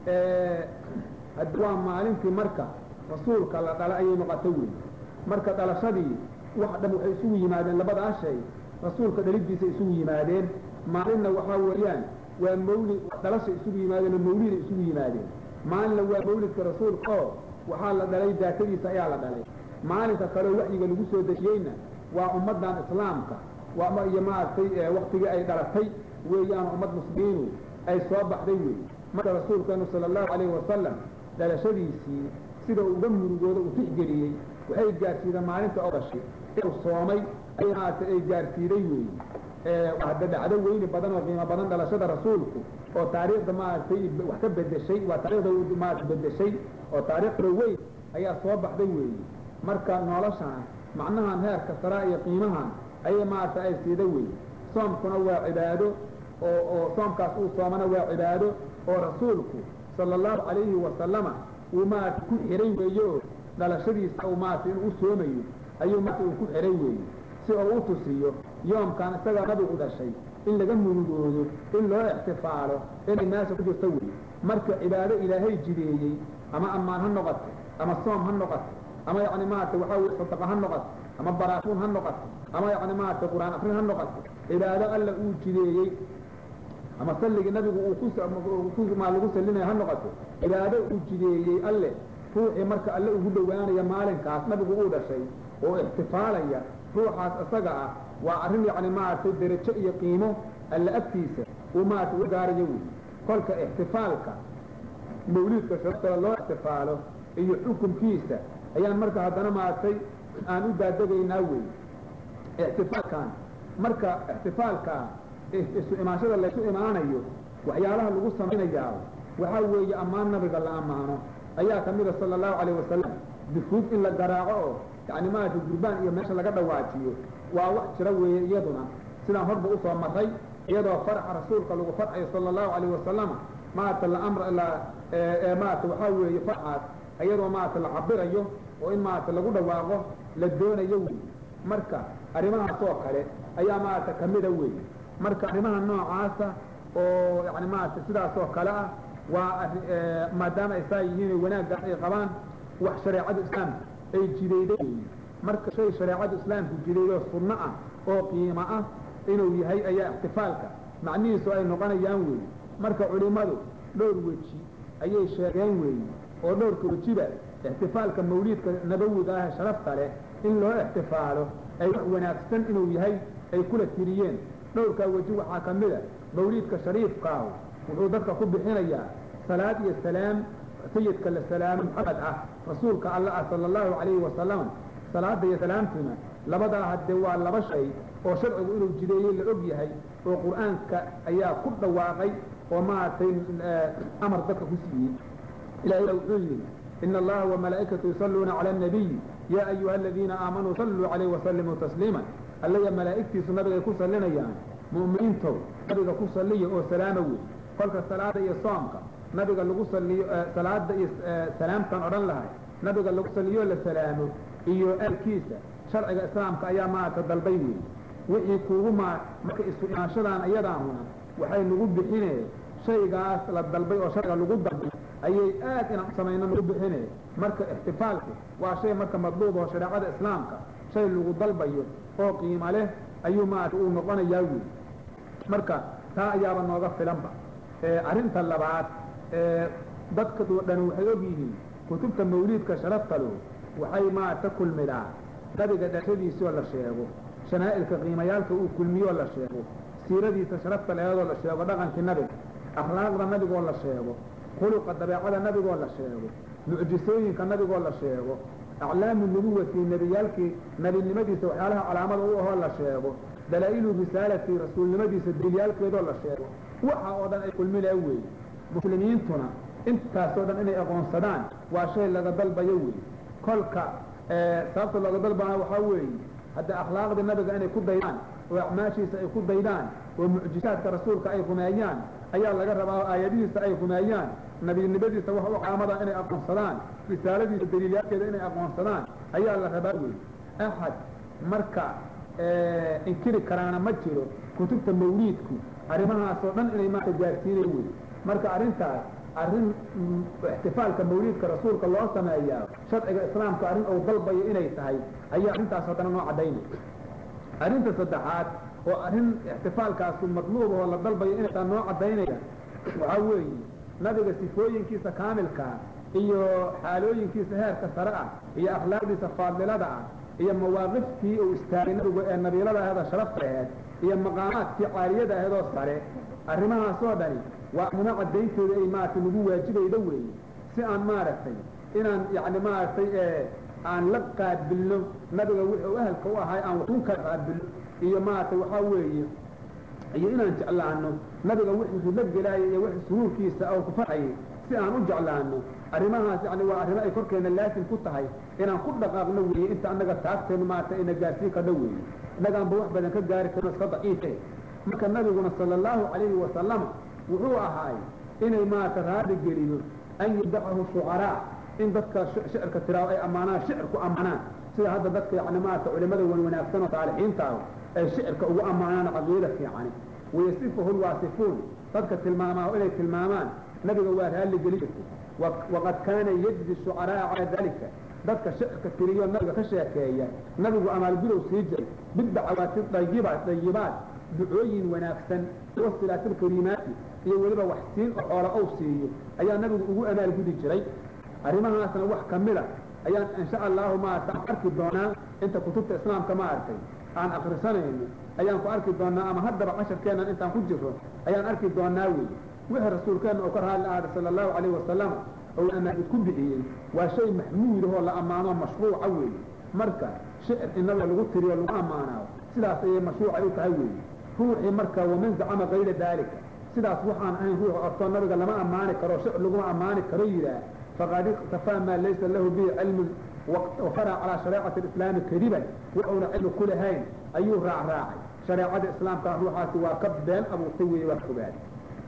waa maalintii marka rasuulka la dhalay ayay noqotay wey marka dhalashadii wax dhan waxay isugu yimaadeen labadaa shay rasuulka dhalidiisa isugu yimaadeen maalinna waxaa weeyaan waa mawlid dhalasha isugu yimaadeen oo mawlida isugu yimaadeen maalinna waa mawlidka rasuulka oo waxaa la dhalay daatadiisa ayaa la dhalay maalinka kaleo waxyiga lagu soo dejiyeyna waa ummaddan islaamka iyo maaragtay waktigii ay dhalatay weeyaan ummad muslimiinu ay soo baxday wey marka rasuulkeenu sala allahu calayhi wasalam dhalashadiisii sida uga murugooda uu tixgeliyey waxay gaarsiideen maalinta odashi inuu soomay ay maaragtay ay gaarsiiday weeye hadda dhacdo weyni badan oo qiimo badan dhalashada rasuulku oo taariikhda maaragtay wax ka bedeshay waa taarikhda maarata bedeshay oo taariikhda weyn ayaa soo baxday weeye marka noloshana macnahan heerka saraa iyo qiimahan ayay maarata ay siida weeye soomkuna waa cibaado oo oo soomkaas uu soomana waa cibaado oo rasuulku sala allahu calayhi wasalama uu maarata ku xiray weeye oo dhalashadiisa uu maarata inuu u soomayo ayuu maarata uu ku xiray weeye si uu u tusiyo yoomkan isagaa nabigu dhashay in laga murugoodo in loo ixtifaalo inay meesha ku jirto weeye marka cibaado ilaahay jideeyey ama ammaan ha noqoto ama soom ha noqoto ama yacni maarata waxaa weye sadaqa ha noqoto ama baraafuun ha noqoto ama yacni maarata qur-aan akrin ha noqoto cibaado alla uu jideeyey ama salligii nabigu uu ku maa lagu sallinaya ha noqoto cibaado uu jideeyey alle ruuxii marka alle ugu dhowaanaya maalinkaas nabigu uu dhashay oo ixtifaalaya ruuxaas isaga ah waa arrin yacni maaragtay derajo iyo qiimo alle agtiisa uu maarata u gaarayo wey kolka ixtifaalka mawliidka sharaftada loo ixtifaalo iyo xukunkiisa ayaan marka haddana maaragtay aan u daadegaynaa wey ixtifaalkan marka ixtifaalkaa isu imaanshada laysu imaanayo waxyaalaha lagu samaynayaa waxaa weeye ammaan nabiga la ammaano ayaa ka mida sala allahu calayh wasalam dufuug in la garaaco oo yacni maaragtay gurbaan iyo meesha laga dhawaajiyo waa wax jira weeye iyaduna sidaan horba usoo maray iyadoo farxa rasuulka lagu farxayo sala allahu calayh wasalama maarata la amr la maarata waxaa weeye farxaas iyadoo maarata la cabirayo oo in maarata lagu dhawaaqo la doonayo wey marka arrimahaas oo kale ayaa maarata kamida wey marka arrimaha noocaasa oo yani maarata sidaas oo kale ah waa maadaama ay saa yihiin wanaaggaas ay qabaan wax shareecada islaamka ay jidayday wey marka shay shareecada islaamku jidaydo sunno ah oo qiimo ah inuu yahay ayaa ixtifaalka macnihiisu ay noqonayaan wey marka culimmadu dhowr weji ayay sheegeen weeye oo dhowrka wejiba ixtifaalka mawliidka nabawiga ah sharafta leh in loo ixtifaalo ay wax wanaagsan inuu yahay ay kula tiriyeen dhowrkaa weji waxaa ka mid a mawliidka shariifkaahu wuxuu dadka ku bixinayaa salaad iyo salaam sayidka la salaamo maxamed ah rasuulka alla ah sala allahu calayhi wasalam salaada iyo salaamtuna labadaa haddee waa laba shay oo sharcigu inuu jideeyey la og yahay oo qur'aanka ayaa ku dhawaaqay oo maaragtay amar dadka ku siiyey ilahay wuxuu yidhi ina allaha wamalaa'ikatu yusalluuna cala annabiyi yaa ayuha aladiina aamanuu salluu calayh wasallimuu tasliima allaya malaa'igtiisu nabigay ku sallinayaan mu'miniintow nabiga ku salliya oo salaama wey kolka salaada iyo soomka nabiga lagu saliyo salaada iyo salaamtan odhan lahay nabiga lagu saliyo la salaamo iyo aalkiisa sharciga islaamka ayaa maarata dalbay wey wixii kuugu maa marka isu imaanshadan iyadaahuna waxay nagu bixine shaygaas la dalbay oo sharciga lagu dalbay ayay aad inaan samayno nagu bixine marka ixtifaalku waa shay marka madluub oo shareecada islaamka shay lagu dalbayo oo qiimo leh ayuu maarata uu noqonayaa wey marka taa ayaaba nooga filanba arrinta labaad dadka dhan waxay og yihiin kutubta mawliidka sharafta lo waxay maarata kulmidaa nabiga dhashadiisoo la sheego shanaa'ilka qiimayaalka uu kulmiyoo la sheego siiradiisa sharafta leedoo la sheego dhaqankii nabiga akhlaaqda nabigoo la sheego khuluqa dabeecada nabigoo la sheego mucjisooyinka nabigoo la sheego aclaamu nubuwati nebiyaalkii nebinimadiisa waxyaalaha calaamada u ahoo la sheego dalaa'ilu risaalati rasuulnimadiisa daliilyaalkeedoo la sheego waxa oo dhan ay kulminaa weeye muslimiintuna intaasoo dhan inay aqoonsadaan waa shay laga dalbayo weeye kolka sababta looga dalbana waxaa weeye hadda akhlaaqdii nabiga inay ku daydaan oo acmaashiisa ay ku daydaan oo mucjisaadka rasuulka ay rumeeyaan ayaa laga rabaa oo aayadihiisa ay rumeeyaan nabinimadiisa wax u calaamada inay aqoonsadaan risaaladiisa daliilyaalkeeda inay aqoonsadaan ayaa la rabaa wey axad marka inkiri karaana ma jiro kutubta mawliidku arrimahaasoo dhan inay maanta gaarsiinayo wey marka arrintaas arrin ixtifaalka mawliidka rasuulka loo sameeyaa sharciga islaamka arrin uu dalbayo inay tahay ayaa arrintaas haddana noo caddaynay arrinta saddexaad oo arrin ixtifaalkaasu madluub oo la dalbayo inay taa noo caddaynaya waxaa weeye nabiga sifooyinkiisa kaamilkaa iyo xaalooyinkiisa heerka sare ah iyo akhlaaqdiisa faadilada ah iyo mawaaqiftii uu istaagay nabigu ee nabiilada aheedoo sharafta aheed iyo maqaamaadkii caaliyada aheedoo sare arrimahaasoo dhani waa arrimo caddayntooda ay maaragtay nagu waajibayda weeye si aan maaragtay inaan yacni maaragtay aan la qaabilno nabiga wuxuu ahalka u ahay aan waxun kala qaabilno iyo maaragtay waxaa weeye iyo inaan jeclaano nabiga wixii la gelaayay iyo wixii suhuurkiisa oo ku farxayay si aan u jeclaano arrimahaas yani waa arrimo ay korkeena laasim ku tahay inaan ku dhaqaaqno weeye inta annaga taagteenu maarata ina gaarsiin karno weeye innagaanba wax badan ka gaari karno iska daciife marka nabiguna sala allahu calayhi wasalama wuxuu ahaay inay maarata raadi geliyo an yubdacahu shucaraa in dadka shicirka tiraado ay ammaanaan shicir ku ammaanaan sida hadda dadka yani maarata culimada wan wanaagsan oo saalixiinta ah ay shicirka ugu ammaanaan caqiida fiicani wayasifuhu lwaasifuun dadka tilmaamaa inay tilmaamaan nabiga waa raalli geli jirtay waqad kaana yajdi shucaraa calaa dalika dadka shicirka tiriyo nabiga ka sheekeeya nabigu amaalgudow sii jiray biddacawaati dayibaat dayibaat ducooyin wanaagsan wasilaatilkariimaati iyo weliba wax siin oo xoola ow siiyo ayaa nabigu ugu amaalgudi jiray arrimahaasna wax kamida ayaan insha allahu maarata aan arki doonaa inta kutubta islaamka maaragtay aan akrisanayno ayaan ku arki doonaa ama haddaba casharkeennan intaan ku jirro ayaan arki doonaa wey wixii rasuulkeenna oo ka raali ahaaday sala allahu calayhi wasalam ou amaanid ku bixiyey waa shay maxmuudahoo la ammaano mashruuca weeye marka shicir in nabiga lagu tiriyo lagu ammaanaayo sidaas ayay mashruucay u tahay weeye ruuxii marka waman zacama kayra daalika sidaas waxaan ahayn ruux ortoo nabiga lama ammaani karo shicir laguma ammaani karo yidhaah faqad iktafaa maa laysa lahu bihi cilmun wafara calaa shareecati alislaami kadiban wuxuuna cilmi ku lahayn ayuu raacraacay shareecada islaamka ruuxaasi waa ka been abuurtay weeye waa ka fogaaday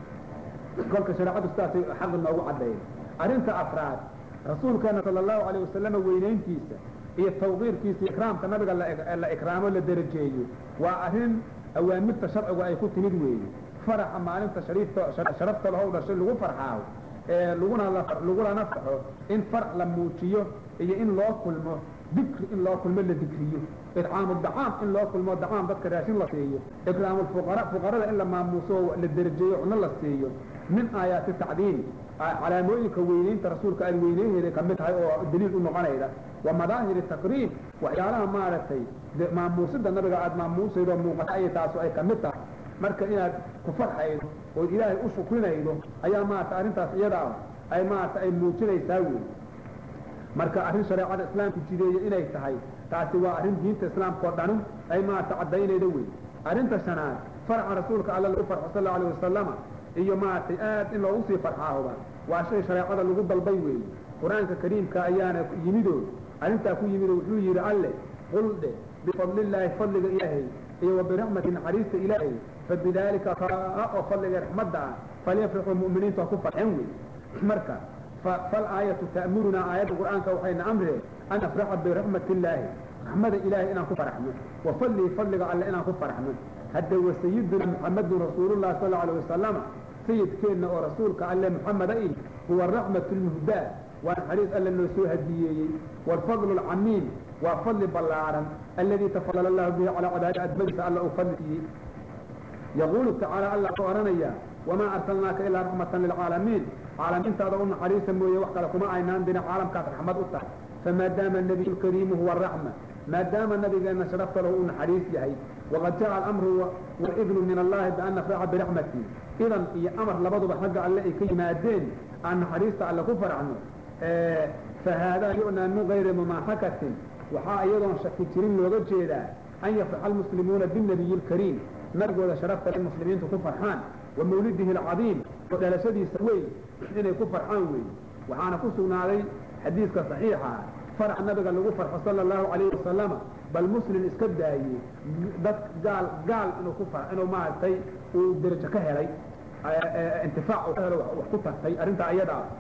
kolka shareecadu sidaasay xaq noogu caddeeyay arrinta afraad rasuulkeena sala allahu calayh wasalam weynayntiisa iyo tawqiirkiisa ikraamka nabiga la ikraamo la darajeeyo waa arrin awaamirta sharcigu ay ku timid weeye faraxa maalinta shariifta sharafta lahow dhashay lagu farxaaho ee laguna lagulana faxo in farax la muujiyo iyo in loo kulmo dikri in loo kulmo la dikriyo idcaamu dacaam in loo kulmo dacaam dadka raashin la siiyo ikraamu fuqara fuqarada in la maamuuso la darajeeyo cuno la siiyo min aayaati tacdiim calaamooyinka weynaynta rasuulka aad weyneyheeday kamid tahay oo daliil u noqonayda wa madaahiri takriim waxyaalaha maaragtay maamuusida nabiga aada maamuusaydo muuqata ay taasu ay kamid tahay marka inaad ku farxaydo ood ilaahay u shukrinaydo ayaa maarata arrintaas iyada ah ay maarata ay muujinaysaa wey marka arrin shareecada islaamku jideeye inay tahay taasi waa arrin diinta islaamka oo dhanu ay maarata caddaynaydo wey arrinta shanaad farxa rasuulka alla lagu farxo sal allahu alayh wasalama iyo maaragtay aad in loogu sii farxaahoba waa shay shareecada lagu dalbay weeye qur-aanka kariimka ayaana yimidoo arrintaa ku yimidoo wuxuu yidhi alle qul dhe bifadlillaahi fadliga ilaahay iyo wa biraxmati naxariista ilaahay fabidaalika kaa oo fadliga raxmadda ah falyafraxuu mu'miniintu ha ku farxeen wey marka falaayatu ta'murunaa aayadda qur'aanka waxayna amree an afraxa biraxmati illaahi raxmada ilaahay inaan ku faraxno wa fadlihi fadliga alle inaan ku faraxno hadda wa sayiduna muxamadun rasuulullahi sal allau alayh wasalama sayidkeenna oo rasuulka alle muxameda i huwa raxmatu lmuhdaa waa naxariis alle noo soo hadiyeeyey waalfadlu alcamiim waa fadli ballaaran alladii tafadala allahu bihi calaa cibaadi admadiisa alla uu fadli siiyey yaquulu tacaala alla wuxuu odhanayaa wamaa arsalnaaka ilaa raxmatan lilcaalamiin caalamiintaada u naxariisa mooye wax kale kuma aynaan dirin caalamkaas raxmad u tahay famaadaama nabiyu lkariimu huwa araxma maadaama nabigeenna sharafta lahu uu naxariis yahay waqad jaca alamru waidnu min allahi bian nafraxa biraxmati idan iyo amar labaduba xagga alle ay ka yimaadeen aan naxariista alle ku faracno fahaadaa yu'naa min gayri mumaaxakatin waxaa iyadoon shaki jirin looga jeedaa an yafraxa almuslimuuna binabiyi lkariim nabigooda sharafta in muslimiintu ku farxaan wa mawlidihi alcadiim oo dhalashadiisa weyn inay ku farxaan weeye waxaana ku sugnaaday xadiiska saxiixa farax nabiga lagu farxo sala allahu calayhi wasalama bal muslim iska daayey dad gaal gaal inuu ku far inuu maaragtay uu derajo ka helay intifaac uu ka helo wax ku tartay arrintaa iyada ah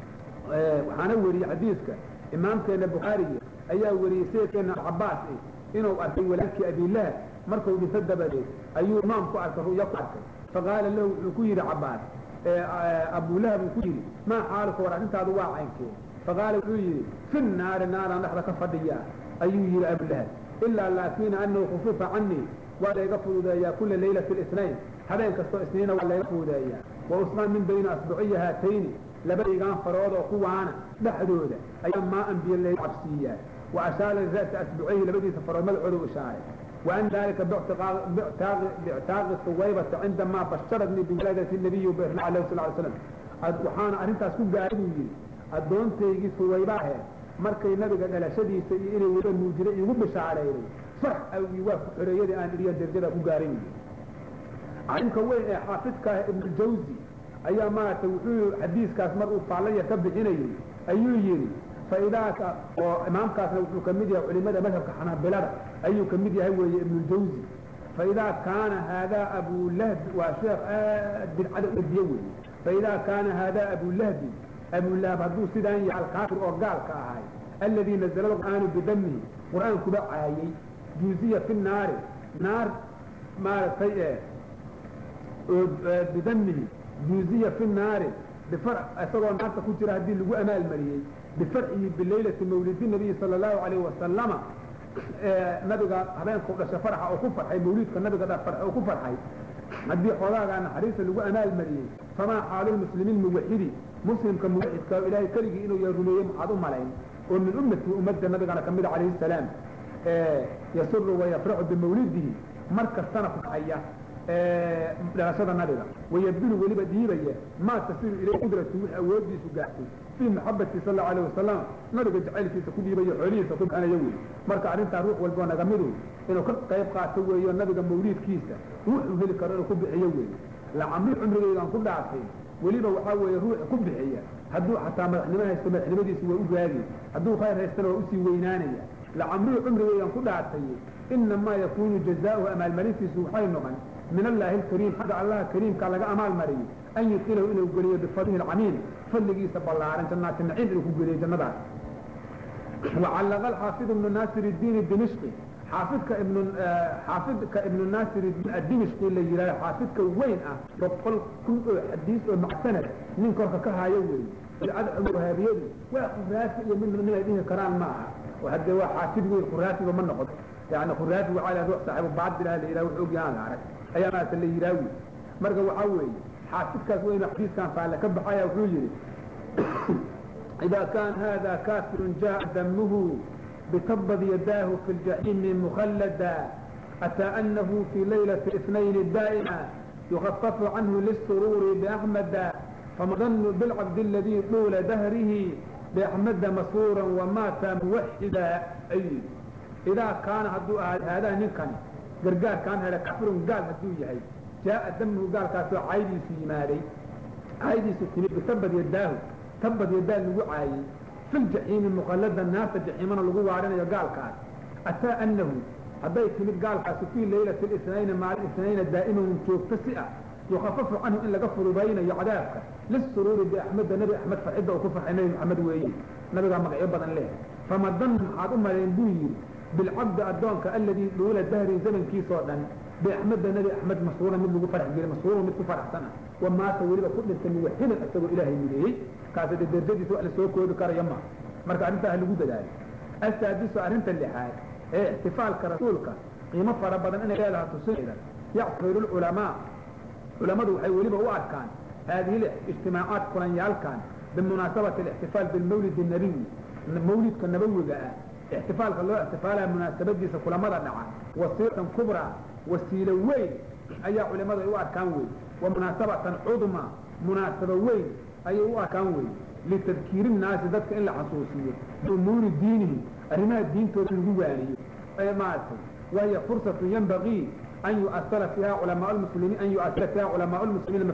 waxaana weriyey xadiiska imaamkeena bukhaariga ayaa weriyey sayidkeena alcabaas inuu arkay walaalkii abilahab markuu dhinto dabadeed ayuu imaam ku arkay ru'yo ku arkay faqaala lahu wuxuu ku yidhi cabaas abulahab uu ku yidhi maa xaaluka war arrintaadu waa caynkee faqaala wuxuu yidhi fi naari naaraan dhexda ka fadhiyaa ayuu yidhi abulahab ilaa laakina anahu khufifa canii waa layga fududeeyaa kula laylati اlisnayn habeen kastoo isniina waa layga fududeeyaa wa usnaa min bayna asbuciya haatayni labadaygaan farood oo kuwaana dhexdooda ayaa maa anbiya layga cabsiiyaa wa ashaara ra'sa asbucayhi labadiisa farood madaxooda u ishaaray وأن ذلك باعتاق ثويبة عندما بشرتني بولادة النبي وبإرلاع عليه صلى الله عليه وسلم وحانا أرنتاس كو قاعد يجي أدونتيجي ثويبة markay nabiga dhalashadiisa iyo inay wada nuujira igu bishaareeyay farx awgi waa ku xoreyada aan iriya darjada ku gaarin arrinka weyn ee xaafidka ibn jawzi ayaa maaragtay wuxuu xadiiskaas mar uu faallaya ka bixinayay ayuu yidhi faidaaka oo imaamkaasna wuxuu ka mid yahay culimada madhabka xanaabilada ayuu ka mid yahay weeye ibnuljawzi faidaa kaana haadaa abulahbi waa sheekh aad bidcada udiye weeye faidaa kaana haadaa abulahbi abulahab hadduu sidaan yahay alkaafir oo gaalka ahay alladii nazala qur'aanu bidamihi qur'aankuba caayay juuziya fi naari naar maaragtay bidamihi juuziya fi naari bifar isagoo naarta ku jira haddii lagu amaalmariyey bifarcihi bilaylati mawlidi nabiyi sala allahu alayhi wasalama nabiga habeenkau dhasha farxa oo ku farxay mawliidka nabiga oo ku farxay haddii xoogaagaa naxariista lagu amaalmariyey famaa xaalulmuslimiin muwaxidi muslimka muwaxidka ilaahay keligii inuu ya rumeeyey maxaad u malayn oo min ummatii ummadda nabigana ka mida calayhi salaam yasuru wayafraxu bimawlidihi mar kastana farxaya dhalashada nabiga wayabdulu weliba dhiibaya maa tasiru ilay qudratu wix awoodiisu gaartay fii maxabati sal allahu alayh wasalam nabiga jacaylkiisa ku dhiibayo xoolihiisa ku bixinayo wey marka arrintaa ruux walboo naga midu inuu ka qayb qaato weeyo nabiga mawliidkiisa wuxuu heli karo inuu ku bixiyo weeye lacamri cumrigeydan ku dhaartay weliba waxaa weeye ruuxa ku bixiya hadduu xataa madaxnimo haysto madaxnimadiisu waa u gaagi hadduu khayr haystana waa usii weynaanaya lacamrihi cumrigeydan ku dhaartay inamaa yakunu jazaauhu amaalmarintiisu waxay noqon min allaahi alkariim xagga allaha kariimka laga amaal mariyey an yudkilahu inuu geliyo bifadlihi alcamiim fadligiisa ballaaran jannaati naciim inuu ku geliyo jannadaas wacallaqa alxaafid ibnu naasir iddiin dimishqi xaafidka ibnu xaafidka ibnu naasir iddiin adimishqi la yidhahdo xaafidka weyn ah boqol kun oo xadiis oo macsanad nin korka ka haayo weeye bidcada wahaabiyadu waa khuraafi iyo mid nin ay dhihi karaan ma aha hadde waa xaafid weyn khuraafiba ma noqon yani khuraafi waxaa la ruux saaxiibu baadil la yidhaha wuxuu ogyahaan la arag ayaa maarata la yidhaha wey marka waxaa weeye xaafidkaas weynu xadiiskan faalle ka baxaya wuxuu yidhi إذا كان هذا كافر جاء دمه بتبض يداه في الجحيم مخلدا أتى أنه في ليلة الاثنين الدائمة يخفف عنه للسرور بأحمد فمظن بالعبد الذي طول دهره بأحمد مسرورا ومات موحدا أي إذا كان هدو هذا نكن قرقار كان هذا كفر قال هدو يهي جاء دمه قال كاسو عيدي في مالي عيدي سكني بتبض يداه tabad yadaa lagu caayey fi ljaxiimi muqallada naarta jaxiimana lagu waarinayo gaalkaas ataa anahu hadday timid gaalkaasi fii laylati lisnayni maalin isnayna daa'iman joogto si ah yukafafu canhu in laga fududaynayo cadaabka lisuruuri biaxmeda nebi axmed farxidda uu ku farxay nebi maxamed weeye nabigaa magacyo badan leh famadan maxaad u malayn buu yidhi bilcabdi addoonka alladii dhuula dahri zamankiisoo dhan biaxmeda nebi axmed masruura mid lagu farax gelay masruura mid ku faraxsan ah wa maata weliba ku dhintay muwaxidan isagoo ilaahay mideeyey kaasi de derjadiisa wax la soo koobi karaya ma marka arrintaa ha lagu dadaalo asaadisu arrinta lixaad ee ixtifaalka rasuulka qiimo fara badan inay leedaha tusinayda yactabiru lculamaa culammadu waxay weliba u arkaan haadihi ijtimaacaat kulanyaalkan bimunaasabati alixtifaal bilmawlid الnabiyi mawlidka nabawiga ah ixtifaalka loo ixtifaalaya munaasabadiisa kulamada dhaca wasiilatan kubraa wasiilo weyn ayaa culimadu ay u arkaan wey wa munaasabatan cudma munaasabo weyn ayay u arkaan wey litadkiiri nnaasi dadka in la xasuusiyo biumuuri diinihim arrimaha diintooda in lagu waaniyo ee maaragtay wahiya fursatu yanbagii an yu'asara fiiha culamaa lmuslimiin an yu'asira fiiha culamaa lmuslimiina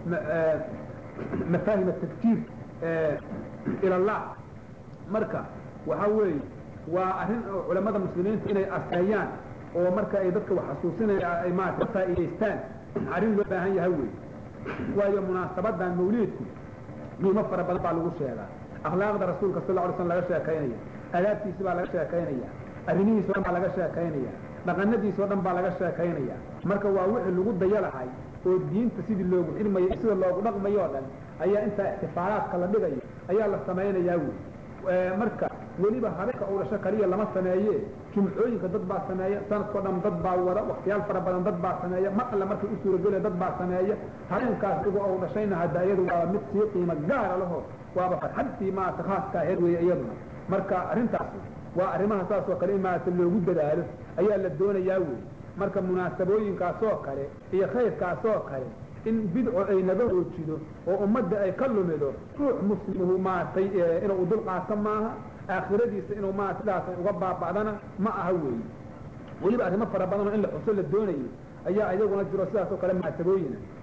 mafaahim atadkiir ila allah marka waxaa weeye waa arrin culamada muslimiinta inay aseeyaan oo marka ay dadka wax xasuusinaya ay maarata faa'iidaystaan arrin loo baahan yahay wey waayo munaasabadan mawliidku qiimo fara badan baa lagu sheegaa akhlaaqda rasuulka sal ly slm laga sheekaynaya adaabtiisi baa laga sheekaynaya arrimihiis o dhan baa laga sheekaynaya dhaqanadiis oo dhan baa laga sheekaynaya marka waa wixii lagu daya lahay oo diinta sidii loogu xidhmayo sida loogu dhaqmayo o dhan ayaa intaa ixtifaalaadka la dhigayo ayaa la samaynayaa wey marka weliba habeenka uu dhasho kaliya lama sameeye jumcooyinka dad baa sameeya sanadkao dhan dad baa wada waktiyaal fara badan dad baa sameeya mar alle markay u suurageliya dad baa sameeya habeenkaas igo uu dhashayna hadda iyadu waa mid sii qiimo gaara laho waaba farxadtii maarata khaaska aheed weeye iyaduna marka arrintaas waa arrimaha saas oo kale in maarata loogu dadaalo ayaa la doonayaa wey marka munaasabooyinkaasoo kale iyo khayrkaasoo kale in bidco ay naga hoojido oo ummadda ay ka lumido ruux muslimuhu maaragtay inuu dul qaato maaha aakhiradiisa inuu maarata sidaas uga baaba'dana ma aha weeye weliba arrimo fara badanoo in la xuso la doonayo ayaa iyaguna jiro sidaas oo kale munaasabooyina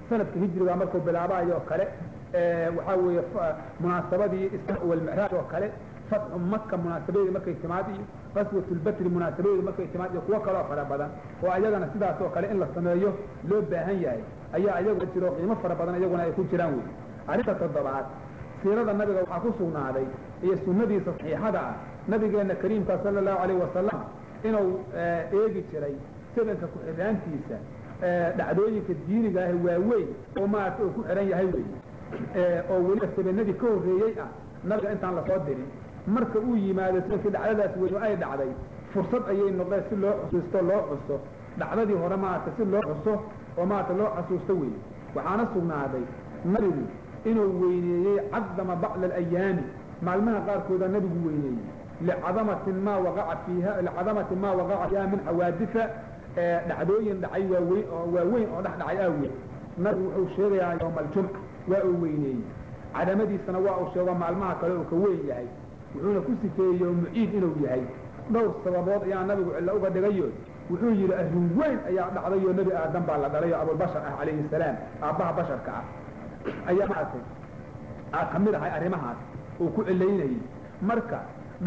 sanadka hijriga markuu bilaabayo oo kale waxaa weeye munaasabadii isra walmicraaj oo kale fatxu maka munaasabadeedi markay timaad iyo qaswat lbatri munaasabadeedi markay timaad iyo kuwo kaloo fara badan oo ayagana sidaas oo kale in la sameeyo loo baahan yahay ayaa ayagu jiro qiimo fara badan iyaguna ay ku jiraan wey arrinta toddobaad siirada nabiga waxaa ku sugnaaday iyo sunnadiisa saxiixada ah nabigeena kariimka sala allahu alayh wasalam inuu eegi jiray sabanka ku-xidhaantiisa dhacdooyinka diiniga ah waaweyn oo maarata uu ku xidhan yahay wey oo weliba sabanadii ka horreeyey ah nabiga intaan lasoo dirin marka uu yimaado sabankii dhacdadaas weyn ay dhacday fursad ayay noqdeen si loo xusuusto loo xuso dhacdadii hore maarata si loo xuso oo maarata loo xasuusto wey waxaana sugnaaday nabigu inuu weyneeyey cadama bacda alayaami maalmaha qaarkooda nabigu weyneeyey licadamatin maa waqaca fiiha licadamatin maa waqaca fiiha min xawaadifa dhacdooyin dhacay waaweyn oo waaweyn oo dhex dhacay aaweed nabigu wuxuu sheegayaa yowma aljumca waa uu weyneeyey cadamadiisana waa uu sheego maalmaha kale uu ka weyn yahay wuxuuna ku sifeeyey yowmu ciid inuu yahay dhowr sababood ayaa nabigu cillo uga dhigayo wuxuu yidhi arrin weyn ayaa dhacdayoo nebi aadam baa la dhalay oo abulbashar ah calayhi salaam aabbaha basharka ah ayaa maaragtay aa ka mid ahay arrimahaas uu ku cilaynayey marka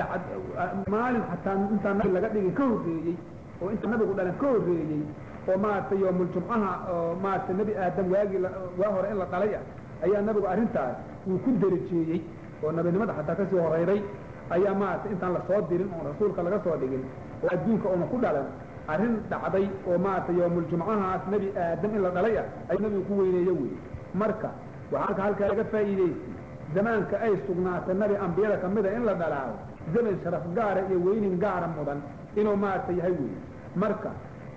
maalin xataa intaan nabi laga dhigin ka horreeyey oo inta nabigu dhalan ka horreeyey oo maaragtay yoomul-jumcaha oo maaragtay nebi aadam waagii waa hore in la dhalay ah ayaa nabigu arrintaas uu ku darajeeyey oo nabinimada xataa kasii horeyday ayaa maaragtay intaan lasoo dirin oon rasuulka laga soo dhigin oo adduunka oona ku dhalan arrin dhacday oo maaragtay yoomul-jumcahaas nebi aadam in la dhalay ah ayuu nabigu ku weyneeye wey marka waxaa halkaa laga faa'iidaystay zamaanka ay sugnaatay nabi ambiyada kamida in la dhalaayo zaman sharaf gaara iyo weynin gaara mudan inuu maaragta yahay wey marka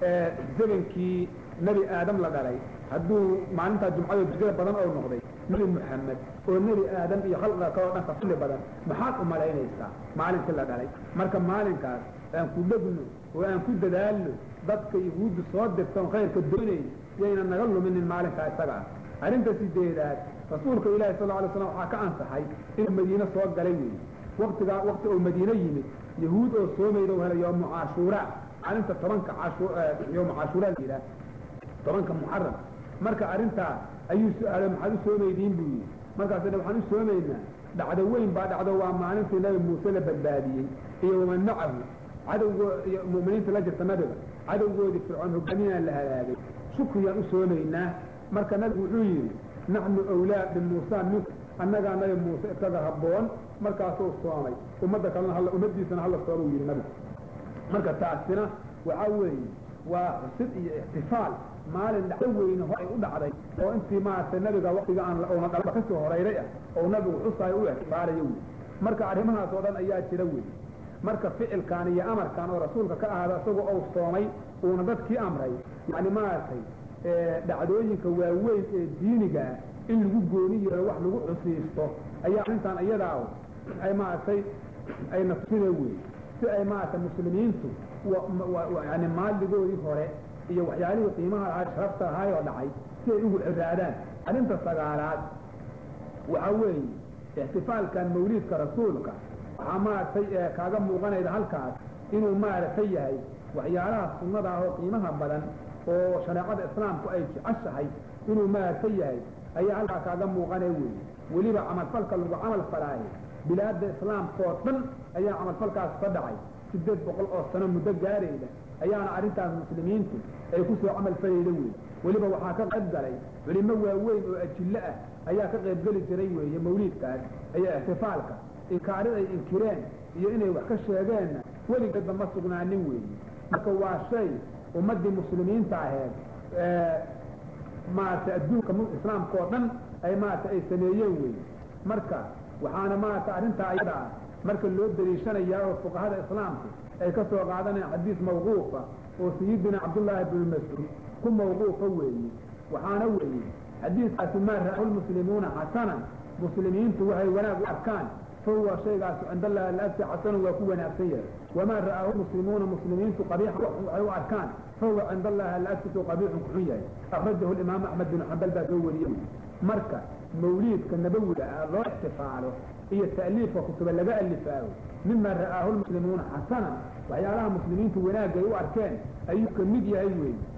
zamankii nebi aadam la dhalay hadduu maalintaa jumcado dujada badan oo noqday nebi moxamed oo nebi aadam iyo khalqiga kaloo dhan ka fadli badan maxaad u malaynaysaa maalinkii la dhalay marka maalinkaas aan ku dhegno oo aan ku dadaalno dadka yahuudda soo dirtoon khayrka doonayn yayna naga luminin maalinkaa isaga ah arrinta sideedaad rasuulka ilaahi sal alay slam waxaa ka ansaxay inuu madiine soo galay weeye waktigaa wakti oo madiine yimid yahuud oo soomayda hela yoomu cashuura maalinta tobanka yoomu cashuura la yidhaah tobanka muxaram marka arrintaa ayuu su-aalay maxaad u soomaydiin buu yidhi markaas waxaan u soomaynaa dhacdo weyn baa dhacdo waa maalintii nabi muuse la badbaadiyey iyo waman macahu cadowgo mu'miniinta la jirta nabiga cadowgoodii fircoon hogaaminaan la halaagay shukriyaan u soomaynaa marka nabigu wuxuu yidhi naxnu awlaa bimuusa mink annagaa nabi muuse iskaga habboon markaasuu soomay ummadda kalena hal ummaddiisana hala sooma yidhi nabigu marka taasina waxaa weeye waa xusid iyo ixtifaal maalin dhacdo weyne horay u dhacday oo intii maaragtay nabiga waktiga aan oona dhalaba kasoo horeyray ah oo nabigu xusaayo u ixtifaalayo wey marka arrimahaas oo dhan ayaa jira wey marka ficilkan iyo amarkan oo rasuulka ka ahaada isagoo ou soomay uuna dadkii amray yani maaragtay dhacdooyinka waaweyn ee diinigaa in lagu gooni yeelo wax lagu xusiisto ayaa arrintan iyadaa ay maaragtay ay nafsine wey si ay maaragtay muslimiintu yani maaligoodii hore iyo waxyaalihii qiimaha lahaa sharafta ahaayoo dhacay si ay ugu ciraadaan arrinta sagaalaad waxaa weeye ixtifaalkan mawliidka rasuulka waxaa maaragtay kaaga muuqanayda halkaas inuu maaragtay yahay waxyaalaha sunnada ah oo qiimaha badan oo shareecada islaamku ay jeceshahay inuu maaragtay yahay ayaa halkaa kaaga muuqanay weeye weliba camalfalka lagu camal falaayo bilaadda islaamkaoo dhan ayaa camalfalkaas ka dhacay sideed boqol oo sano muddo gaarayda ayaana arrintaas muslimiintu ay ku soo camal falayda weeye weliba waxaa ka qayb galay culimo waaweyn oo ajillo ah ayaa ka qaybgeli jiray weeye mawliidkaas ayaa ixtifaalka inkaarid ay inkireen iyo inay wax ka sheegeenna weligeedba ma sugnaanin weeye marka waa shay ummaddii muslimiinta aheed maaragtay adduunka islaamka oo dhan ay maaragtay ay sameeyeen weeye marka waxaana maaragtay arrintaa ayada ah marka loo daliishanayaa oo fuqahada islaamku ay ka soo qaadanayaan xadiis mawquufa oo sayidina cabdullaahi bnu mascuud ku mawquufa weeye waxaana weeye xadiiskaasi maa ra'ahu lmuslimuuna xasanan muslimiintu waxay wanaag u arkaan fahuwa shaygaas cinda allahi alagti xasanu waa ku wanaagsan yahay wamaa ra'aahu muslimuuna muslimiintu qabiixa waxay u arkaan fahuwa cinda allahi alagtisu qabiixun kuxun yahay akhrajahu imaamu axmed bin xambal baa soo wariyey marka mawliidka nabawiga ah loo ixtifaalo iyo ta'liifka kutuba laga alifaayo mima ra'aahu lmuslimuuna xasanan waxyaalaha muslimiintu wanaagay u arkeen ayuu ka mid yahay weeye